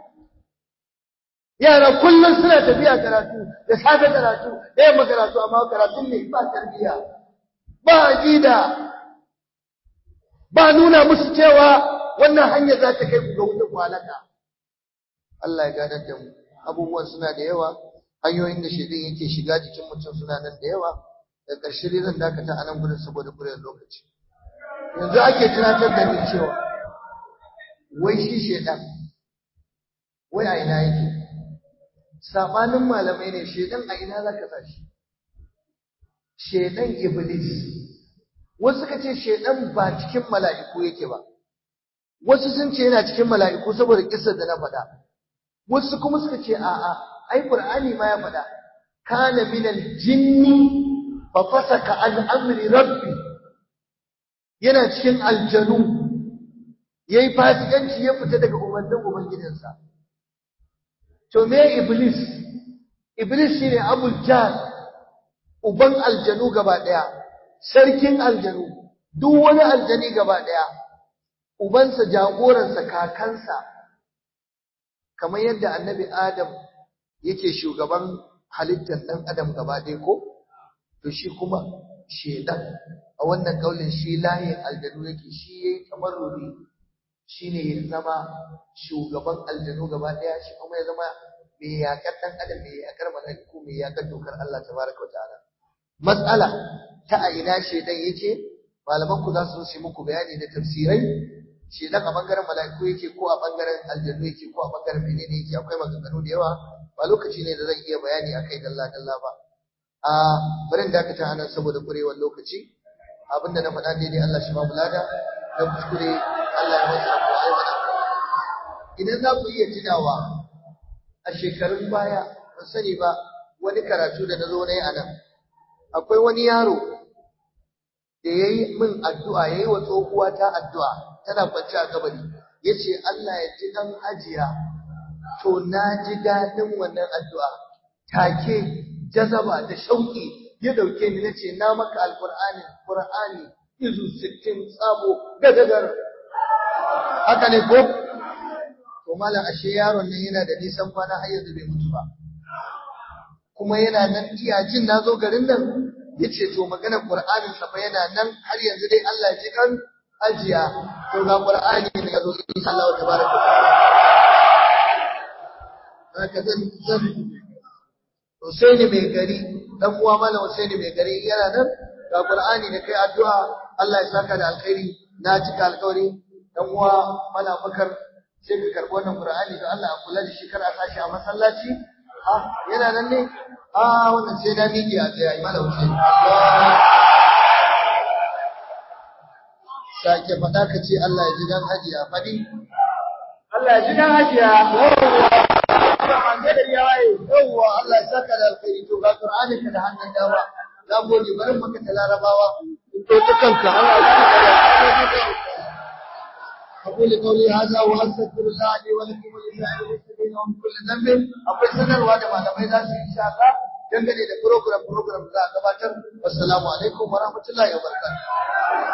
Speaker 1: yara kullum suna tafiya karatu da safe karatu da yamma karatu amma karatun ne ba tarbiyya ba aqida ba nuna musu cewa wannan hanya za ta kai ku ga wuta kwalaka Allah ya gadar da mu abubuwan suna da yawa hanyoyin da shaidan yake shiga jikin mutum suna nan da yawa da ƙarshe dai zan dakata a nan gudun saboda kuriyar lokaci yanzu ake tunatar da ni cewa wai shi shaidan wai a ina yake sabanin malamai ne shaidan a ina zaka sa shi shaidan iblis wasu suka ce shaidan ba cikin mala'iku yake ba wasu sun ce yana cikin mala'iku saboda kissar da na faɗa wasu kuma suka ce a'a ai qur'ani ma ya faɗa kana minal jinni fa fasaka an amri rabbi yana cikin aljanu yayi fasikanci ya fita daga umarnin ubangijinsa to me iblis iblis shine abul jahl uban aljanu gaba daya sarkin aljanu duk wani aljani gaba daya ubansa jagoransa kakansa kamar yadda annabi adam yake shugaban halittar dan adam gaba daya ko to shi kuma shedan a wannan kaulin shi layin aljanu yake shi yayi tamarruri shine ya zama shugaban aljanu gaba daya shi kuma ya zama mai yakar dan adam mai yakar malaiku mai yakar dokar Allah tabaraka wataala mas'ala ta a ina shedan yake malaman ku za su yi muku bayani da tafsirai shedan a bangaren malaiku yake ko a bangaren aljanu yake ko a bangaren menene yake akwai maganganu da yawa ba lokaci ne da zan iya bayani akai dalla dalla ba a barin dakata anan saboda kurewar lokaci abinda na faɗa daidai Allah shi ba mu lada da kuskure Allah ya masa ko ai mana idan za ku iya tunawa a shekarun baya ban sani ba wani karatu da na zo na yi a nan akwai wani yaro da ya yi min addu'a ya yi wa tsohuwa ta addu'a tana kwanci a kabari ya ce Allah ya ji ɗan ajiya to na ji daɗin wannan addu'a take jazaba da shauƙi ya ɗauke ni na ce na maka alƙur'ani ƙur'ani izu sittin tsabo gadagar haka ne ko to malam ashe yaron nan yana da nisan kwana har yanzu bai mutu ba kuma yana nan jiya jin na zo garin nan yace to magana qur'anin sa fa yana nan har yanzu dai Allah ya ji kan ajiya to ga qur'ani ne ya zo insha Allah tabaraka haka zan zan Husaini mai gari dan uwa malam Husaini mai gari yana nan ga qur'ani da kai addu'a Allah ya saka da alkhairi na cika alkawari dan uwa malam Bakar sai ka karbi wannan qur'ani da Allah a kula da shi kar a sashi a masallaci ah yana nan ne ah wannan sai da miki a tsaye malam Husaini sake faɗa ka ce Allah ya ji dan hajiya faɗi
Speaker 2: Allah ya ji dan hajiya
Speaker 1: yawwa Allah ya saka da alkhairi to ga Qur'ani ka da hannun dama za mu gode bari maka ta larabawa to ta kanka Allah ya saka da أقول قولي هذا وأستغفر الله لي ولكم ولسائر المسلمين ومن كل ذنب أقول sanarwa da malamai za su yi insha Allah dangane da program program da za a gabatar wassalamu alaikum wa rahmatullahi wa barakatuh